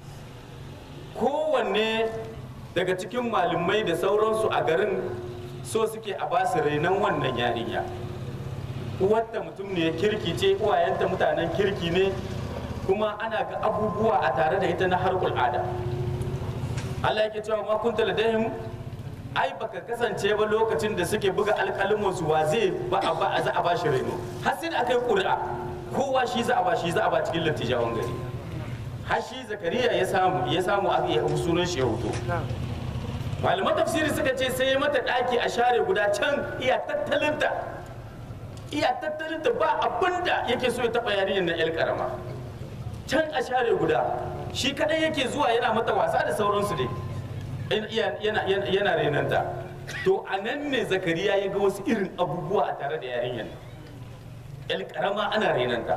kowanne daga cikin malamai da sauransu a garin so suke a basu renon wannan yarinya uwarta mutum ne kirki ce uwayenta mutanen kirki ne kuma ana ga abubuwa a tare da ita na har ada Allah yake cewa ma kunta ladayhim ai baka kasance ba lokacin da suke buga alƙalin su wa zai ba a ba za a ba shi reno har sai da aka yi ƙuri'a kowa shi za a ba shi za a ba cikin lattijawan gari har shi zakariya ya samu ya samu a ya sunan shi ya hoto malaman tafsiri suka ce sai ya mata ɗaki a share guda can iya tattalinta iya tattalinta ba abinda yake so ya taɓa yarinyar na 'yar karama can a share guda shi kadai yake zuwa yana mata wasa da sauransu dai yana, yana, yana, yana renanta to a nan ne zakariya ya ga wasu irin abubuwa a tare da yarinyar yar karama ana renanta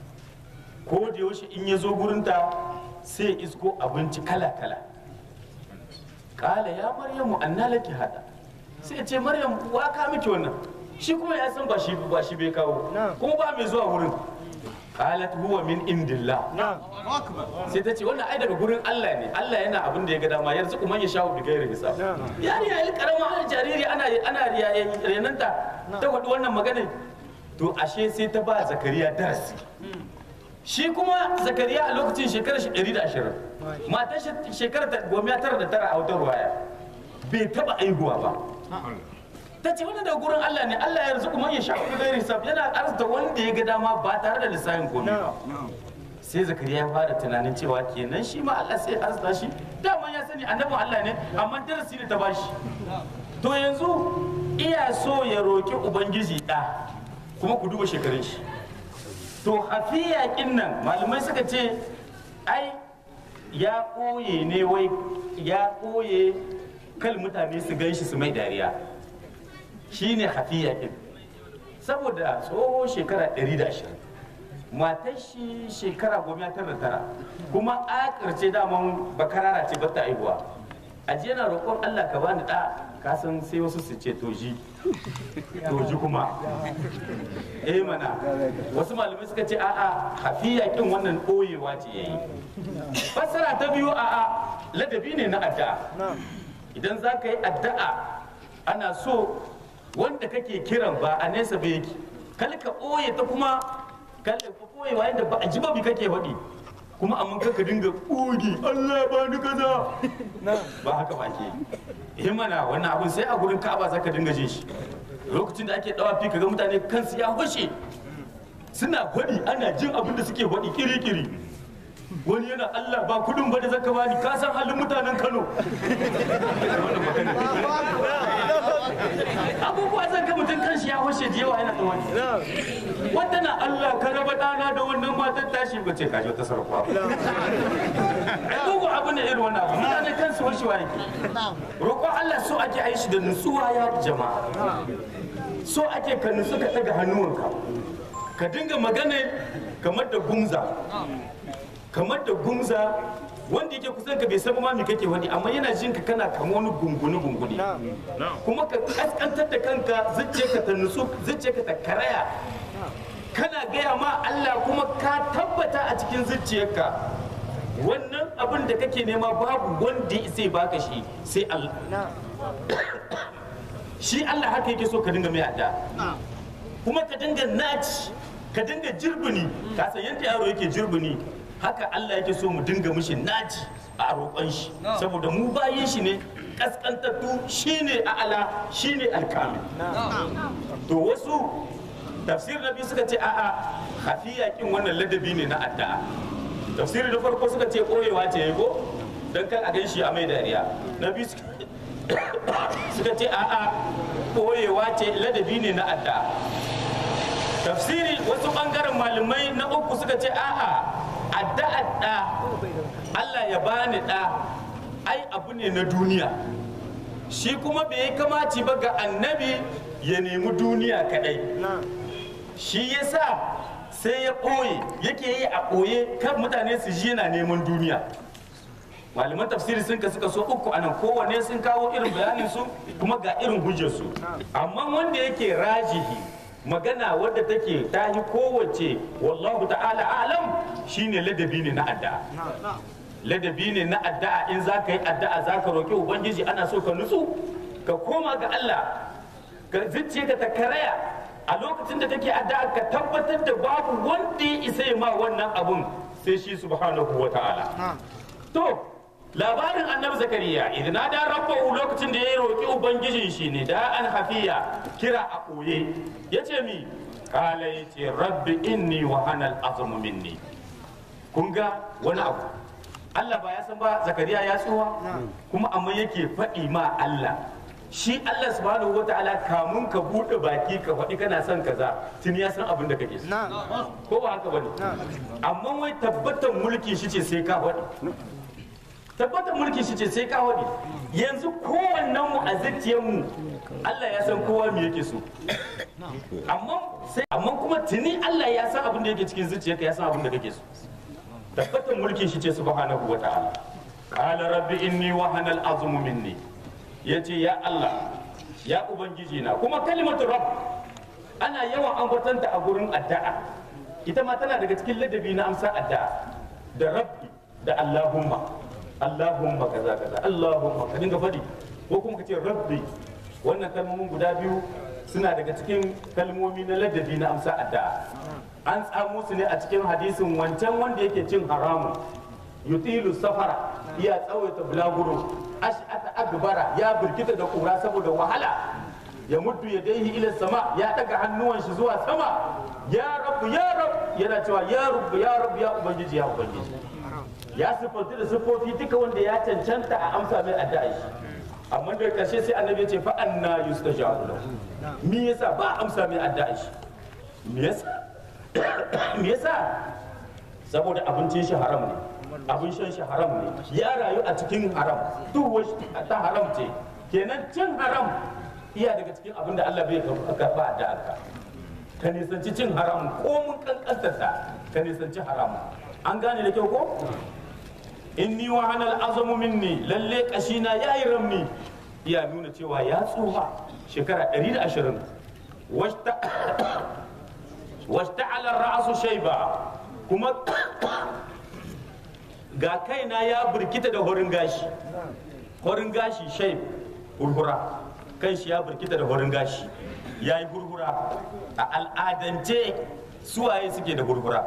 ko da yaushe in ya zo gurinta sai ya isko abinci kala-kala kala ya maryamu anna laki hada sai ya ce maryam wa ka miki wannan shi kuma ya san ba shi ba shi bai kawo kuma ba mai zuwa wurin qalat huwa min indillah sai ta ce wannan ai daga gurin Allah ne Allah yana abin da ya ga dama yanzu kuma ya shawo bigayar hisab yani ya karama ana jariri ana ana renanta ta faɗi wannan magana to ashe sai ta ba zakariya darasi shi kuma zakariya a lokacin shekarar shi 120 matar shi shekarar ta goma tara da tara a wutar waya bai taba aihuwa ba ta ce wannan daga gurin Allah ne Allah ya rizuku man ya sha ku gairi hisab yana arzuta wanda ya ga dama ba tare da lissafin komai ba sai zakariya ya fara tunanin cewa kenan shi ma Allah sai ya arzuta shi dama ya sani annabin Allah ne amma darasi ne ta bashi to yanzu iya so ya roki ubangiji da kuma ku duba shekarun shi to hafiya nan malamai suka ce ai ya ɓoye ne wai ya ɓoye kal mutane su gan shi su mai dariya shine hafiya kin saboda tsoho shekara 120 matar shi shekara goma tara tara kuma a karce daman bakarara ce bata aihuwa a je na roƙon Allah ka bani da ka san sai wasu su ce toji toji kuma eh mana wasu malamai suka ce a'a hafiya kin wannan ɓoyewa ce yayi fassara ta biyu a'a ladabi ne na addu'a idan za ka yi addu'a ana so wanda kake kiran ba a nesa ba yake kal ka ɓoye ta kuma kal ka ɓoye wa yadda ba a ji ba bi kake faɗi kuma amma ka dinga ƙogi Allah ba ni kaza ba haka ba ke yi mana wannan abun sai a gurin ka'aba za ka dinga jin shi lokacin da ake dawafi kaga mutane kansu ya hushe suna faɗi ana jin abin da suke faɗi kiri-kiri wani yana Allah ba kudin ba da zaka bani ka san halin mutanen Kano abubuwa zan ga mutum kanshi ya hushe da yawa yana da wani wata na Allah ka raba dana da wannan matar tashi ba ce ka ji wata sarkwa abubuwa abu ne irin wannan abu mutane kansu hushewa yake roƙon Allah so ake a yi shi da nutsuwa ya jama'a so ake ka nutsu ka ɗaga hannuwanka ka dinga magana kamar da gumza kamar da gumza wanda yake kusan ka bai san ma me kake wani amma yana jin ka kana kama wani gunguni gunguni kuma ka kaskantar da kanka zuciyarka ta nutsu zuciyarka ta karaya kana gaya ma Allah kuma ka tabbata a cikin zuciyarka wannan abin da kake nema babu wanda zai baka shi sai Allah shi Allah haka yake so ka dinga mai adda kuma ka dinga naci ka dinga jirbini ka san yadda yaro yake jirbini haka Allah yake so mu dinga mishi naci a roƙon shi saboda mu bayin shi ne kaskantattu shine a'ala shine alkamil to wasu tafsir na biyu suka ce a'a hafiya kin wannan ladabi ne na addu'a tafsiri da farko suka ce koyewa ce yago dan kan a gan shi a mai dariya na biyu suka ce a'a koyewa ce ladabi ne na addu'a tafsiri wasu bangaren malamai na uku suka ce a'a addu'a da Allah ya bani da ai abu ne na duniya shi kuma bai yi kamaci ba ga annabi ya nemi duniya kadai shi yasa sai ya ɓoye yake yi a ɓoye kan mutane su ji yana neman duniya malaman tafsiri sun ka suka so uku anan kowane sun kawo irin bayanin su kuma ga irin hujjar su amma wanda yake rajihi magana wadda take ta yi kowace wallahu ta'ala alam shine ladabi ne na addu'a ladabi ne na addu'a in za ka yi addu'a za ka roƙi ubangiji ana so ka nutsu ka koma ga Allah ka zuciya ka ta karaya a lokacin da take addu'a ka tabbatar da babu wanda ya isa ma wannan abun sai shi subhanahu wa ta'ala to labarin annabi zakariya idan da rabbahu lokacin da ya roki ubangijin shi ne da an hafiya kira a koye yace mi kala yace rabbi inni wa hanal azmu minni kun ga wani abu Allah ba ya san ba zakariya ya tsuwa kuma amma yake faɗi ma Allah shi Allah subhanahu wataala kamun ka buɗe baki ka faɗi kana son kaza tun ya san abin da kake so ko ba haka bane amma wai tabbatar mulki shi ce sai ka faɗi tabbatar mulki shi ce sai ka faɗi yanzu kowannen mu a zuciyar mu Allah ya san kowa me yake so amma sai amma kuma tuni Allah ya san abin da yake cikin zuciyarka ya san abin da kake so tabbatar mulki shi ce subhanahu wataala qala rabbi inni wahana al-azmu minni yace ya Allah ya ubangiji na kuma kalimatu rabb ana yawan ambatanta a gurin addu'a ita ma tana daga cikin ladabi na amsa addu'a da rabbi da allahumma allahumma kaza kaza allahumma ka dinga faɗi ko kuma ka ce rabbi wannan kalmomin guda biyu suna daga cikin kalmomi na ladabi na amsa addu'a an tsamo su ne a cikin hadisin wancan wanda yake cin haramun yutilu safara ya tsawaita bulaguro ash'ata akbara ya burkita da kura saboda wahala ya muddu ya daihi ila sama ya daga hannuwan shi zuwa sama ya rabu ya rabu yana cewa ya rabu ya rabu ya ubangiji ya ubangiji ya sifanti da sifofi duka wanda ya cancanta a amsa mai addu'a shi amma da karshe sai annabi ya ce fa anna yustajabu lahu me yasa ba amsa mai addu'a shi me yasa me yasa saboda abincin shi haram ne abin shan shi haram ne ya rayu a cikin haram duk wasu ta haram ce kenan cin haram iya daga cikin abin da Allah bai karba da aka ka nisanci cin haram ko mun kankantarta ka nisanci haram an gane da kyau ko inni wa hanal azamu minni lalle kashina yayi ramni iya nuna cewa ya tsufa shekara 120 wasta wasta ala ra'su shayba kuma ga kaina ya burkita da horin gashi horin gashi shai hurhura kan shi ya burkita da horin gashi ya yi hurhura a al'adance suwaye suke da hurhura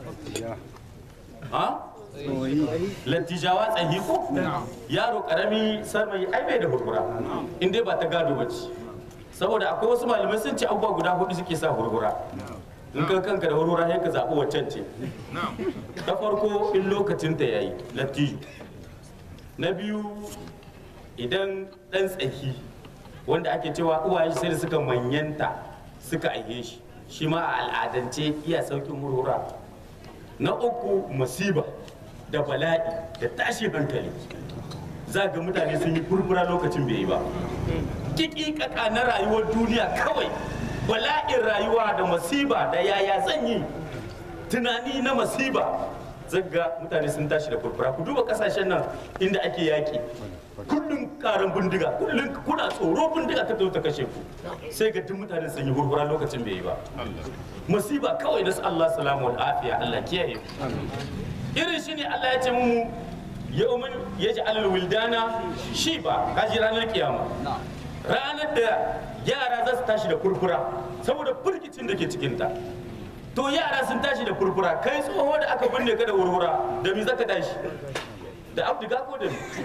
ha? lattijawa tsayi ko yaro karami sarmai ai bai da hurhura in dai ba ta gado ba ce saboda akwai wasu malamai sun ce abubuwa guda hudu suke sa hurhura in ka kanka da hurhura sai ka zaɓi waccan ce ta farko in lokacin ta yayi lattijo na biyu idan ɗan tsaki wanda ake cewa uwaye sai da suka manyanta suka aihe shi shi ma a al'adance iya saukin hurhura na uku musiba da bala'i da tashin hankali za ga mutane sun yi furfura lokacin bai yi ba kikikaka na rayuwar duniya kawai bala'in rayuwa da masiba da yaya zan yi tunani na masiba zaga mutane sun tashi da furfura ku duba kasashen nan inda ake yaƙi kullum karan bindiga kullum kuna tsoro bindiga ta ta kashe ku sai ga duk mutane sun yi furfura lokacin bai yi ba masiba kawai da su Allah salamu wa afiya Allah kiyaye irin shi ne Allah ya ce mu yawmin yaj'alul wildana shiba kaji ranar kiyama ranar da yara za su tashi da furfura saboda firgicin da ke cikinta to yara sun tashi da furfura kai tsoho da aka binne ka da wurwura da mi zaka tashi da abdiga ko da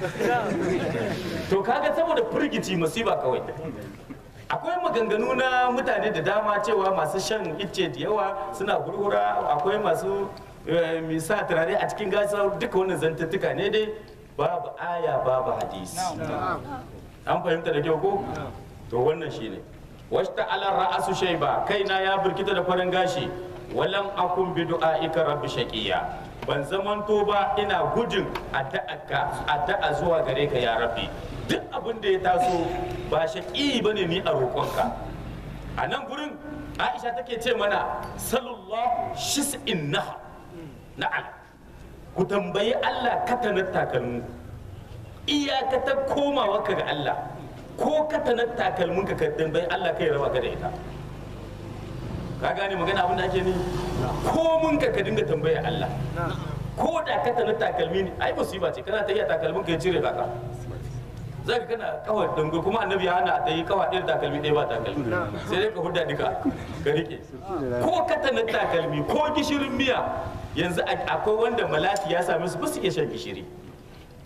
to kaga saboda firgici masiba kawai akwai maganganu na mutane da dama cewa masu shan icce da yawa suna hurhura akwai masu misa turare a cikin gasa duka wannan zantattuka ne dai babu aya babu hadisi an fahimta da kyau ko to wannan shine wasta ala ra'asu shayba kaina ya burkita da farin gashi walam akun bi du'aika rabbi shaqiya ban zamanto ba ina gudun addu'arka addu'a zuwa gare ka ya rabbi duk abin da ya taso ba shaqi bane ni a roƙonka a nan gurin Aisha take ce mana sallallahu shis'in naha na'am ku tambayi Allah katanar takalmu iyakatar komawa ka ga Allah ko katanar takalmin ka tambayi Allah kai raba ka da ita ka gane magana abin da ake ni ko mun ka ka dinga tambaya Allah ko da katanar takalmi ne ai musiba ce kana ta iya takalmin ka ya cire kaka za ka kana kawai dango kuma annabi ya hana ta yi kawai ɗaya takalmi ɗaya ba takalmi sai dai ka hudda duka ka rike ko katanar takalmi ko gishirin miya yanzu akwai wanda malati ya same su ba su iya shan gishiri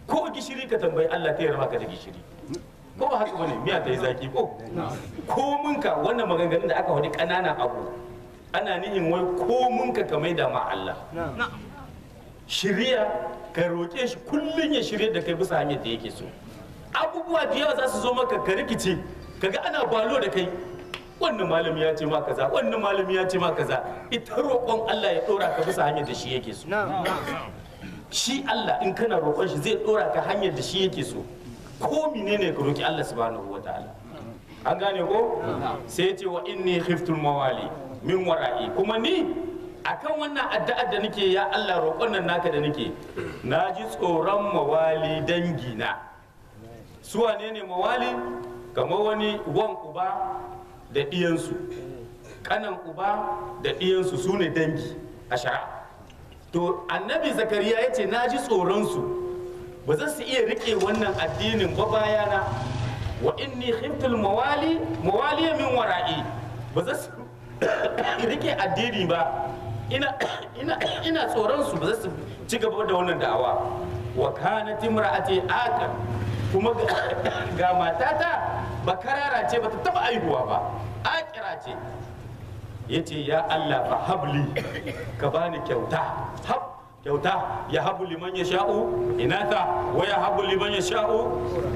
ko gishiri ka tambayi Allah ta yarda ka da gishiri ko ba haka bane miya ta yi zaki ko ko munka wannan maganganun da aka wani ƙananan abu ana nihin wai ko munka ka maida ma Allah shirya ka roƙe shi kullum ya shirya da kai bisa hanyar da yake so abubuwa da yawa za su zo maka ka rikice kaga ana balo da kai wannan malami ya ce ma kaza wannan malami ya ce ma kaza ita roƙon Allah ya ɗora ka bisa hanyar da shi yake so shi Allah in kana roƙon shi zai ɗora ka hanyar da shi yake so ko menene ka roƙi Allah subhanahu wataala an gane ko sai ya ce wa inni khiftul mawali min wara'i kuma ni akan wannan addu'ar da nake ya Allah roƙon nan naka da nake na ji tsoron mawali dangina su wane ne mawali kamar wani wan uba da ɗiyansu kanan uba da ɗiyansu su ne dangi a shari'a to annabi zakariya ya ce na ji tsoronsu ba za su iya rike wannan addinin ba bayana wa inni khiftul mawali mawali min wara'i ba za su rike addini ba ina ina ina tsoron su ba za su ci gaba da wannan da'awa wa kanat imra'ati akar kuma ga matata bakarara ce bata taba aihuwa ba akira ce yace ya Allah fa habli ka bani kyauta hab kyauta ya habu liman ya sha'u inata wa ya habu liman ya sha'u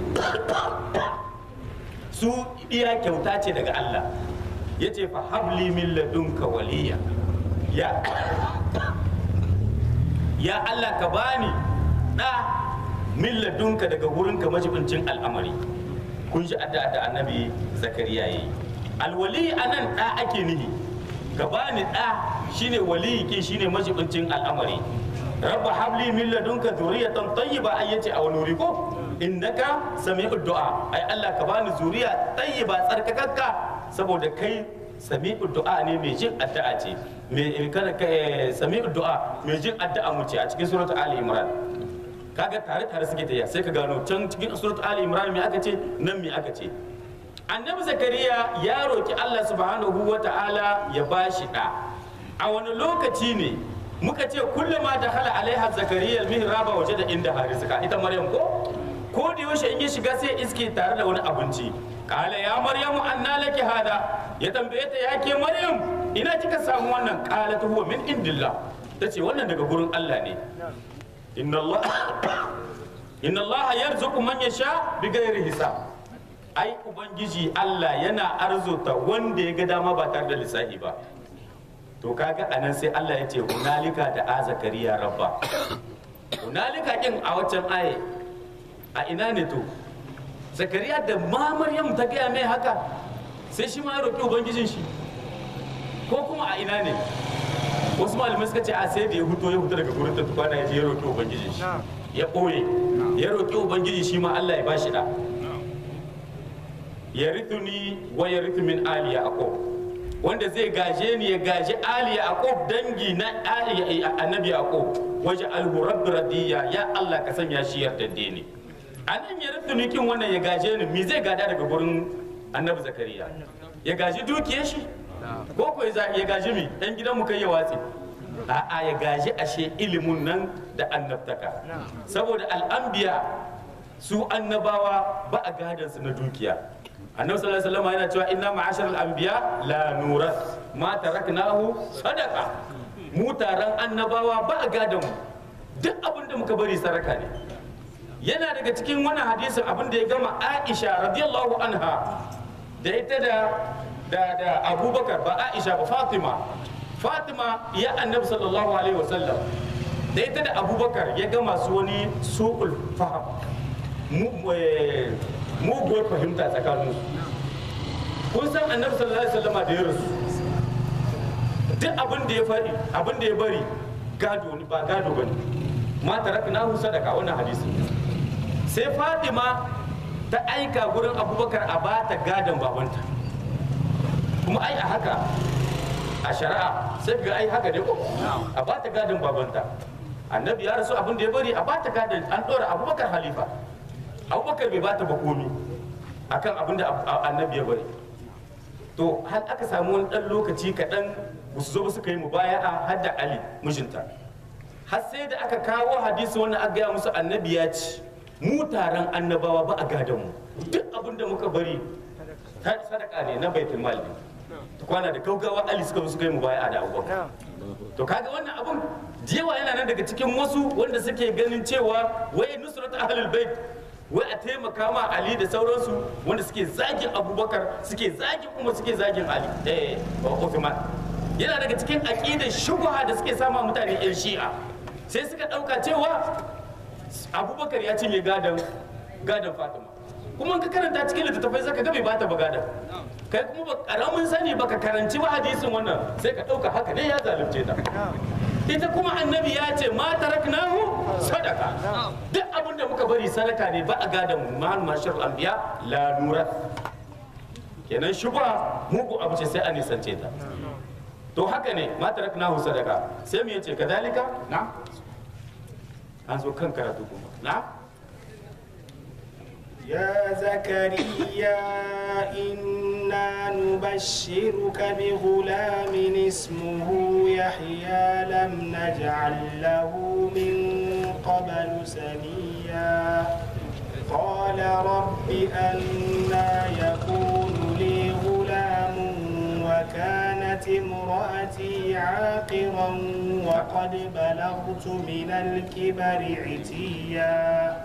su iya kyauta ce daga Allah yace fa habli min ladunka waliya ya ya Allah ka bani da min ladunka daga wurinka majibincin al'amari kun ji addu'a da annabi zakariya yayi alwali anan da ake nihi ka bani da shine waliyi ke shine majibincin al'amari rabba habli min ladunka zuriyatan tayyiba ai yace a wani wuri ko innaka sami'ud du'a ai Allah ka bani zuriya tayyiba tsarkakakka saboda kai sami'ud du'a ne mai jin addu'a ce mai kana sami'ud du'a mai jin addu'a mu ce a cikin suratul ali imran kaga tare tare suke tafiya sai ka gano can cikin suratul ali imran me aka ce nan me aka ce annabi zakariya ya roki Allah subhanahu wata'ala ya bashi da a wani lokaci ne muka ce kullama da hala alaiha zakariya mihraba waje da inda harizika ita maryam ko ko da yaushe in ya shiga sai iske tare da wani abinci kala ya maryamu anna laki hada ya tambaye ta ya ke maryam ina kika samu wannan kala ta huwa min indillah tace wannan daga gurin Allah ne inna Allah inna Allah yarzuqu man yasha bighairi hisab ai ubangiji Allah yana arzuta wanda ya ga dama ba tare da lissafi ba to kaga anan sai Allah ya ce hunalika da a zakariya rabba hunalika kin a waccan aye a ina ne to zakariya da ma maryam ta gaya mai haka sai shi ma ya roƙi ubangijin shi ko kuma a ina ne wasu malamai suka ce a sai da ya huto ya huto daga gurin ta tukwana ya je ya roƙi ubangijin shi ya ɓoye ya roƙi ubangiji shi ma Allah ya bashi da ya rithuni wa ya rithu min ali yaqub wanda zai gaje ni ya gaji ali yaqub dangi na ali annabi yaqub waje alhu rabbi radiya ya Allah ka sanya shi yardadde ne anan ya rithuni kin wannan ya gaje ni me zai gada daga gurin annabi zakariya ya gaji dukiyar shi ko ko ya gaji mi dan gidan mu kai ya watsi a'a ya gaji ashe ilimin nan da annabtaka saboda al'anbiya su annabawa ba a gadan su na dukiya annabi sallallahu alaihi wasallam yana cewa inna ma'ashar al-anbiya la nuras ma taraknahu sadaqa mu taron annabawa ba a gadan mu duk abin da muka bari saraka ne yana daga cikin wannan hadisin abin da ya gama Aisha radiyallahu anha da ita da da da Abubakar ba Aisha ba Fatima Fatima ya annabi sallallahu alaihi wasallam da ita da Abubakar ya gama su wani su'ul faham muguwar fahimta tsakanin kun san annabi sallallahu alaihi wasallama da ya rasu duk abin da ya faɗi abin da ya bari gado ne ba gado ba ne ma taraknahu sadaka wannan hadisi sai Fatima ta aika gurin Abubakar a bata gadon babanta kuma ai a haka a shari'a sai ga ai haka ne ko a bata gadon babanta annabi ya rasu abin da ya bari a bata gadon an ɗora Abubakar halifa abubakar bai bata ba komi akan abin da annabi ya bari to har aka samu wani dan lokaci kaɗan ba su zo ba suka yi mu baya a hadda ali mijinta har sai da aka kawo hadisi wannan aka gaya musu annabi ya ci mu taron annabawa ba a gadon mu duk abin da muka bari sadaka ne na baitul mal ne kwana da gaugawa ali suka zo suka yi mu baya da abubakar to kaga wannan abun jewa yana nan daga cikin wasu wanda suke ganin cewa wai nusrat ahlul bait wai a taimaka ma ali da sauransu wanda suke zagin abubakar suke zagin kuma suke zagin ali eh Uthman yana daga cikin aqidar shubha da suke sama mutane yan shi'a sai suka dauka cewa abubakar ya cinye gadon gadon fatima kuma ka karanta cikin littattafai zaka ga bai bata ba gadon kai kuma ba karamin sani baka karanci ba hadisin wannan sai ka dauka haka ne ya zalunce ta ita kuma annabi ya ce ma taraknahu sadaka duk abin da muka bari sadaka ne ba a gadon mu mahal mashar anbiya la nura kenan shubha mugu abu ce sai a nisance ta to haka ne ma taraknahu sadaka sai mu yace kadalika na an zo kan karatu kuma na يا زكريا إنا نبشرك بغلام اسمه يحيى لم نجعل له من قبل سميا قال رب أنا يكون لي غلام وكانت امرأتي عاقرا وقد بلغت من الكبر عتيا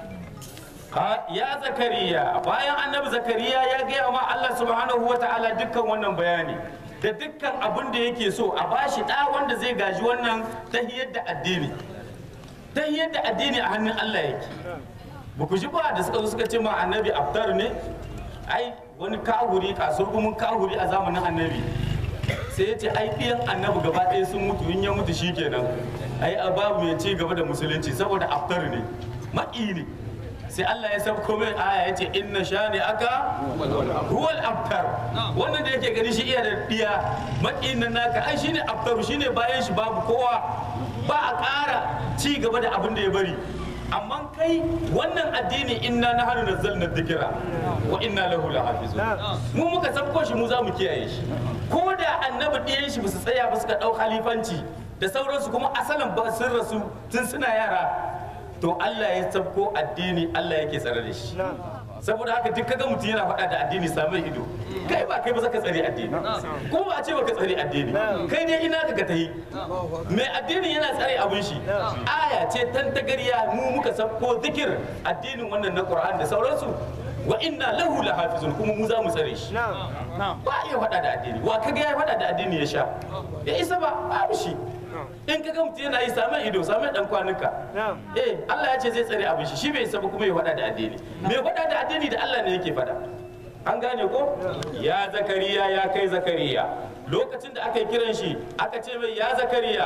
ya zakariya bayan annabi zakariya ya gaya ma Allah subhanahu wa ta'ala dukkan wannan bayani da dukkan abin da yake so a bashi ɗa wanda zai gaji wannan tahiyar da addini tahiyar da addini a hannun Allah yake ba ku ji ba da suka zo suka ce ma annabi abdar ne ai wani kahuri kasurgumin kahuri a zamanin annabi sai ya ce ai ɗiyan annabi gaba ɗaya sun mutu in ya mutu shikenan ai babu mai ci gaba da musulunci saboda abdar ne maƙi ne sai Allah ya sauko mai aya ya ce inna shani aka huwal abtar wannan da yake gani shi iya da diya makin nan naka ai shine abtaru shine bayan shi babu kowa ba a ƙara ci gaba da abin da ya bari amma kai wannan addini inna na hannu nazzalna dhikra wa inna lahu lahafizun mu muka sabko shi mu za mu kiyaye shi ko da annabi ɗiyan shi ba su tsaya ba suka ɗau khalifanci da sauransu kuma asalin ba sun rasu tun suna yara to Allah ya sabko addini Allah yake tsare da shi saboda haka duk kaga mutum yana faɗa da addini samun ido kai ba kai ba zaka tsare addini ko ba a ce baka tsare addini kai dai ina ka tahi mai addini yana tsare abin shi aya ce tantagariya mu muka sabko zikir addinin wannan na Qur'an da sauransu wa inna lahu lahafizun kuma mu za mu tsare shi ba iya faɗa da addini wa kaga ya faɗa da addini ya sha ya isa ba babu shi in ka ga mutum yana yi samun ido samun dan kwanuka eh Allah ya ce zai tsare abin shi shi bai saba kuma ya faɗa da addini me faɗa da addini da Allah ne yake faɗa an gane ko ya zakariya ya kai zakariya lokacin da aka yi kiran shi aka ce mai ya zakariya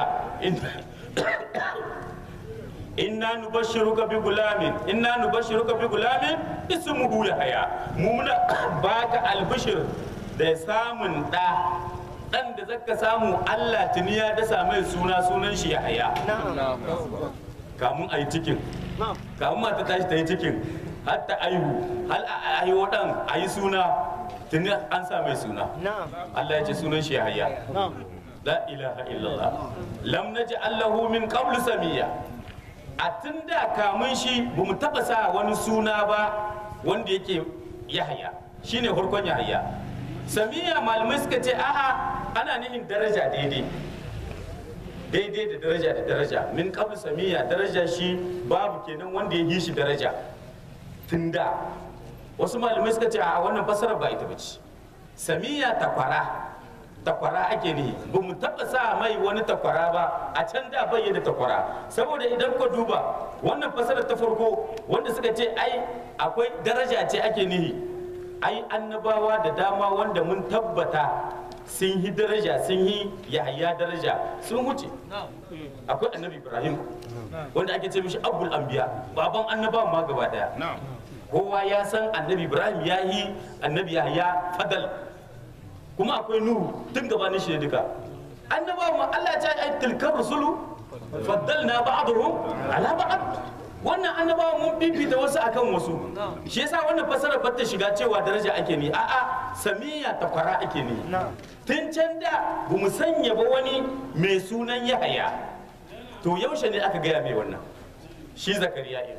inna nubashshiruka bi gulamin inna nubashshiruka bi gulamin ismuhu yahya mu muna baka albishir da samun da dan da zaka samu Allah tuni ya dasa mai suna sunan shi Yahaya kamun a yi cikin kamun mata tashi ta yi cikin har ta aihu hal a aihu dan a yi suna tuni an sa mai suna Allah ya ce sunan shi Yahaya la ilaha illallah lam naj'al lahu min qablu samiyya a tun da kamun shi ba mu taba sa wani suna ba wanda yake Yahaya shine farkon Yahaya samiya malamai suka ce a'a ana nihin daraja daidai daidai da daraja da daraja min qabl samiya daraja shi babu kenan wanda ya yi shi daraja tunda wasu malamai suka ce a wannan fasarar ba ita bace samiya takwara takwara ake nihi ba mu taɓa sa mai wani takwara ba a can da bai da takwara saboda idan ka duba wannan fasarar ta farko wanda suka ce ai akwai daraja ce ake nihi ai annabawa da dama wanda mun tabbata sun yi daraja sun yi yahaya daraja sun wuce akwai annabi ibrahim wanda ake ce mishi abul anbiya baban annabawa ma gaba daya kowa ya san annabi ibrahim ya yi annabi yahaya fadal kuma akwai nuhu tun gabanin shi ne duka annabawa ma allah ya ce ai tilkar rusulu faddalna ba'dhum ala ba'd wannan annabawa mun fifita wasu akan wasu shi yasa wannan fasara ba ta shiga cewa daraja ake ni a'a samiya takwara ake ni tun can da ba mu sanya ba wani mai sunan yahaya to yaushe ne aka gaya mai wannan shi zakariya ɗin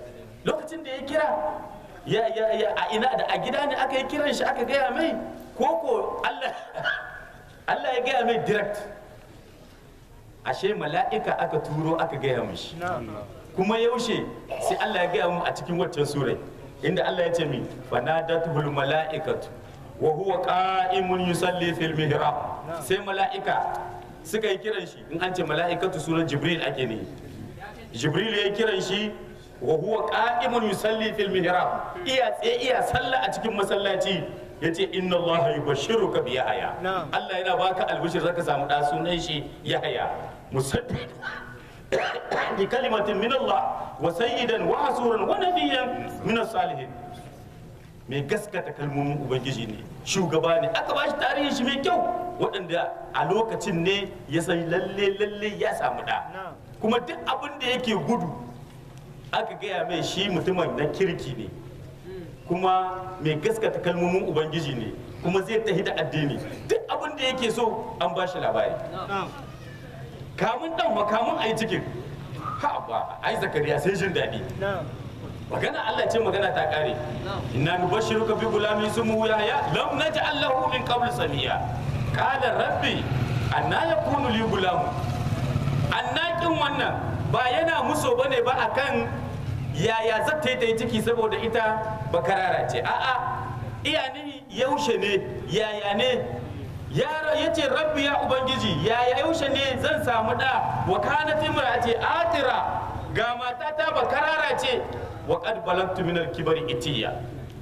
lokacin da ya kira ya ya ya a ina da a gida ne aka yi kiran shi aka gaya mai ko ko Allah Allah ya gaya mai direct ashe mala'ika aka turo aka gaya mishi kuma yaushe sai Allah ya gaya mu a cikin waccan surai inda Allah ya ce mi fanadatul mala'ikatu wa huwa qa'imun yusalli fil mihrab sai mala'ika suka yi kiran shi in an ce mala'ikatu sunan jibril ake ne jibril ya yi kiran shi wa huwa qa'imun yusalli fil mihrab iya tsaye iya sallah a cikin masallaci yace inna allaha yubashshiruka bi yahya Allah yana baka albishir zaka samu da sunan shi yahya musaddiq bi kalimatin min Allah wa sayyidan wa hasuran wa nabiyyan min as-salihin mai gaskata kalmomin ubangiji ne shugaba ne aka ba shi tarihin shi mai kyau waɗanda a lokacin ne ya san lalle lalle ya samu da kuma duk abin da yake gudu aka gaya mai shi mutumin na kirki ne kuma mai gaskata kalmomin ubangiji ne kuma zai tafi da addini duk abin da yake so an ba shi labari kamun dan makamun a yi cikin ha ba ai zakariya sai jin daɗi magana Allah ce magana ta kare inna nubashshiruka bi gulamin ismuhu yahya lam naj'al lahu min qabl samiya qala rabbi anna yakunu li gulam annakin wannan ba yana muso bane ba akan yaya zata yi ta yi ciki saboda ita bakarara ce a'a iya ne yaushe ne yaya ne yaro ya ce rabbi ya ubangiji yaya yaushe ne zan samu da wa kanat imra'ati atira ga matata bakarara ce wa qad balagtu min al-kibari itiya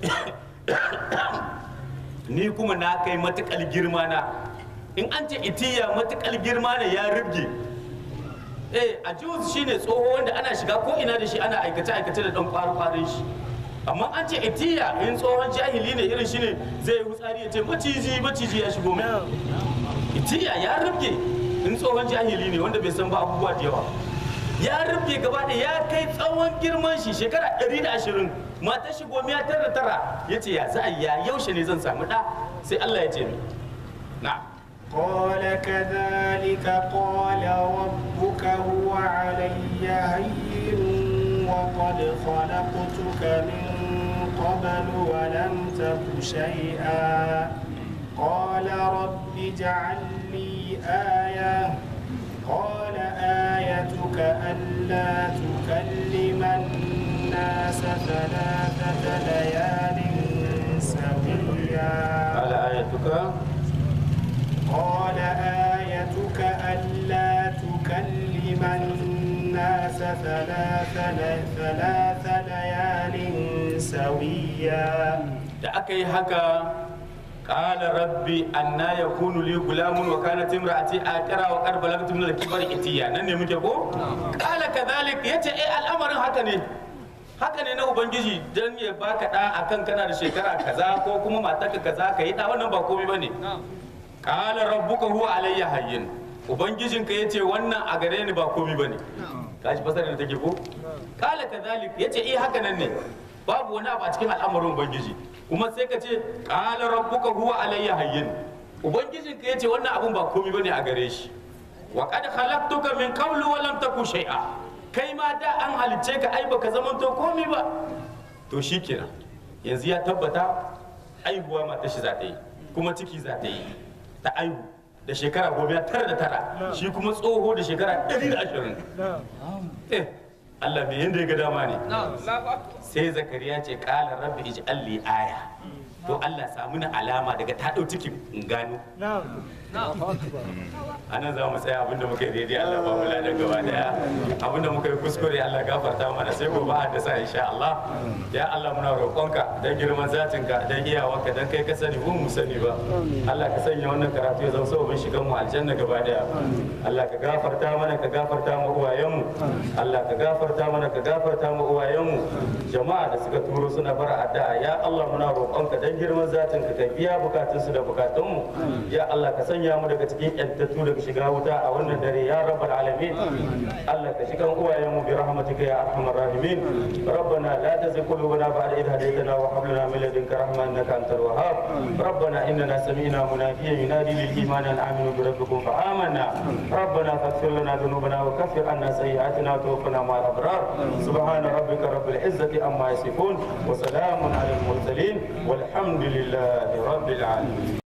ni kuma na kai matukal girma na in an ce itiya matukal girma ne ya rubge eh a juz shine tsoho wanda ana shiga ko ina da shi ana aikace aikace da dan kwaru kwarin shi amma an ce itiya in tsohon jahili ne irin shine zai yi hutsari ya ce maciji maciji ya shigo mai itiya ya rubge in tsohon jahili ne wanda bai san ba abubuwa da yawa ya rufe gaba da ya kai tsawon girman shi shekara 120 matar shi gomiya tara tara ya ce ya za a ya yaushe ne zan samu ɗa sai Allah ya ce ni na قال كذلك قال ربك هو علي هين وقد خلقتك من قبل ولم تك شيئا قال رب اجعل لي آية قال آيتك ألا تكلم الناس ثلاثة ليال سويا قال آيتك قال آيتك ألا تكلم الناس ثلاث ثلاث ليال سويا da aka yi haka qala rabbi anna yakunu li gulamun wa kanat imraati aqra wa qad balagtu min al-kibari itiya nan ne muke ko qala kadhalik yace eh al'amarin haka ne haka ne na ubangiji dan ya baka da akan kana da shekara kaza ko kuma matarka kaza ka yi da wannan ba komai bane qala rabbuka huwa alayya hayyin ubangijinka yace wannan a gare ni ba komai bane kaji fasarar da take ko qala kadhalik yace eh haka nan ne babu wani abu a cikin al'amarin ubangiji kuma sai ka ce qala rabbuka huwa alayya hayyin ubangijin ka yace wannan abun ba komai bane a gare shi wa qad khalaqtuka min qablu wa lam taku shay'a kai ma da an halicce ka ai baka zamanto komai ba to shikenan yanzu ya tabbata aihuwa mata shi za ta yi kuma ciki za ta yi ta aihu da shekara goma tara da tara shi kuma tsoho da shekara ɗari da ashirin eh Allah bai yanda ya ga dama ne sai zakariya ce kala rabbi ij'al li aya to Allah samu na alama daga ta dau cikin in gano anan za mu tsaya abinda muka yi daidai Allah ba mu ladan gaba daya abinda muka yi kuskure Allah gafarta mana sai gobe a dasa insha Allah ya Allah muna roƙonka dan girman zatinka dan iyawarka dan kai ka sani mu mu sani ba Allah ka sanya wannan karatu ya zama sababin shigan mu aljanna gaba daya Allah ka gafarta mana ka gafarta mu uwayenmu Allah ka gafarta mana ka gafarta mu uwayenmu jama'a da suka turo suna bara addu'a ya Allah muna roƙonka dan girman zatinka ka biya bukatunsu da bukatunmu ya Allah ka sanya mu daga cikin yantattu daga shiga wuta a wannan dare ya rabbal alamin Allah ka shiga uwayenmu bi rahmatika ya arhamar rahimin rabbana la tuzigh qulubana ba'da idh hadaytana wa وهب لنا من لدنك رحمة إنك أنت الوهاب ربنا إننا سمعنا مناديا ينادي للإيمان أن آمنوا بربكم فآمنا ربنا فاغفر لنا ذنوبنا وكفر عنا سيئاتنا وتوفنا مع الأبرار سبحان ربك رب العزة عما يصفون وسلام على المرسلين والحمد لله رب العالمين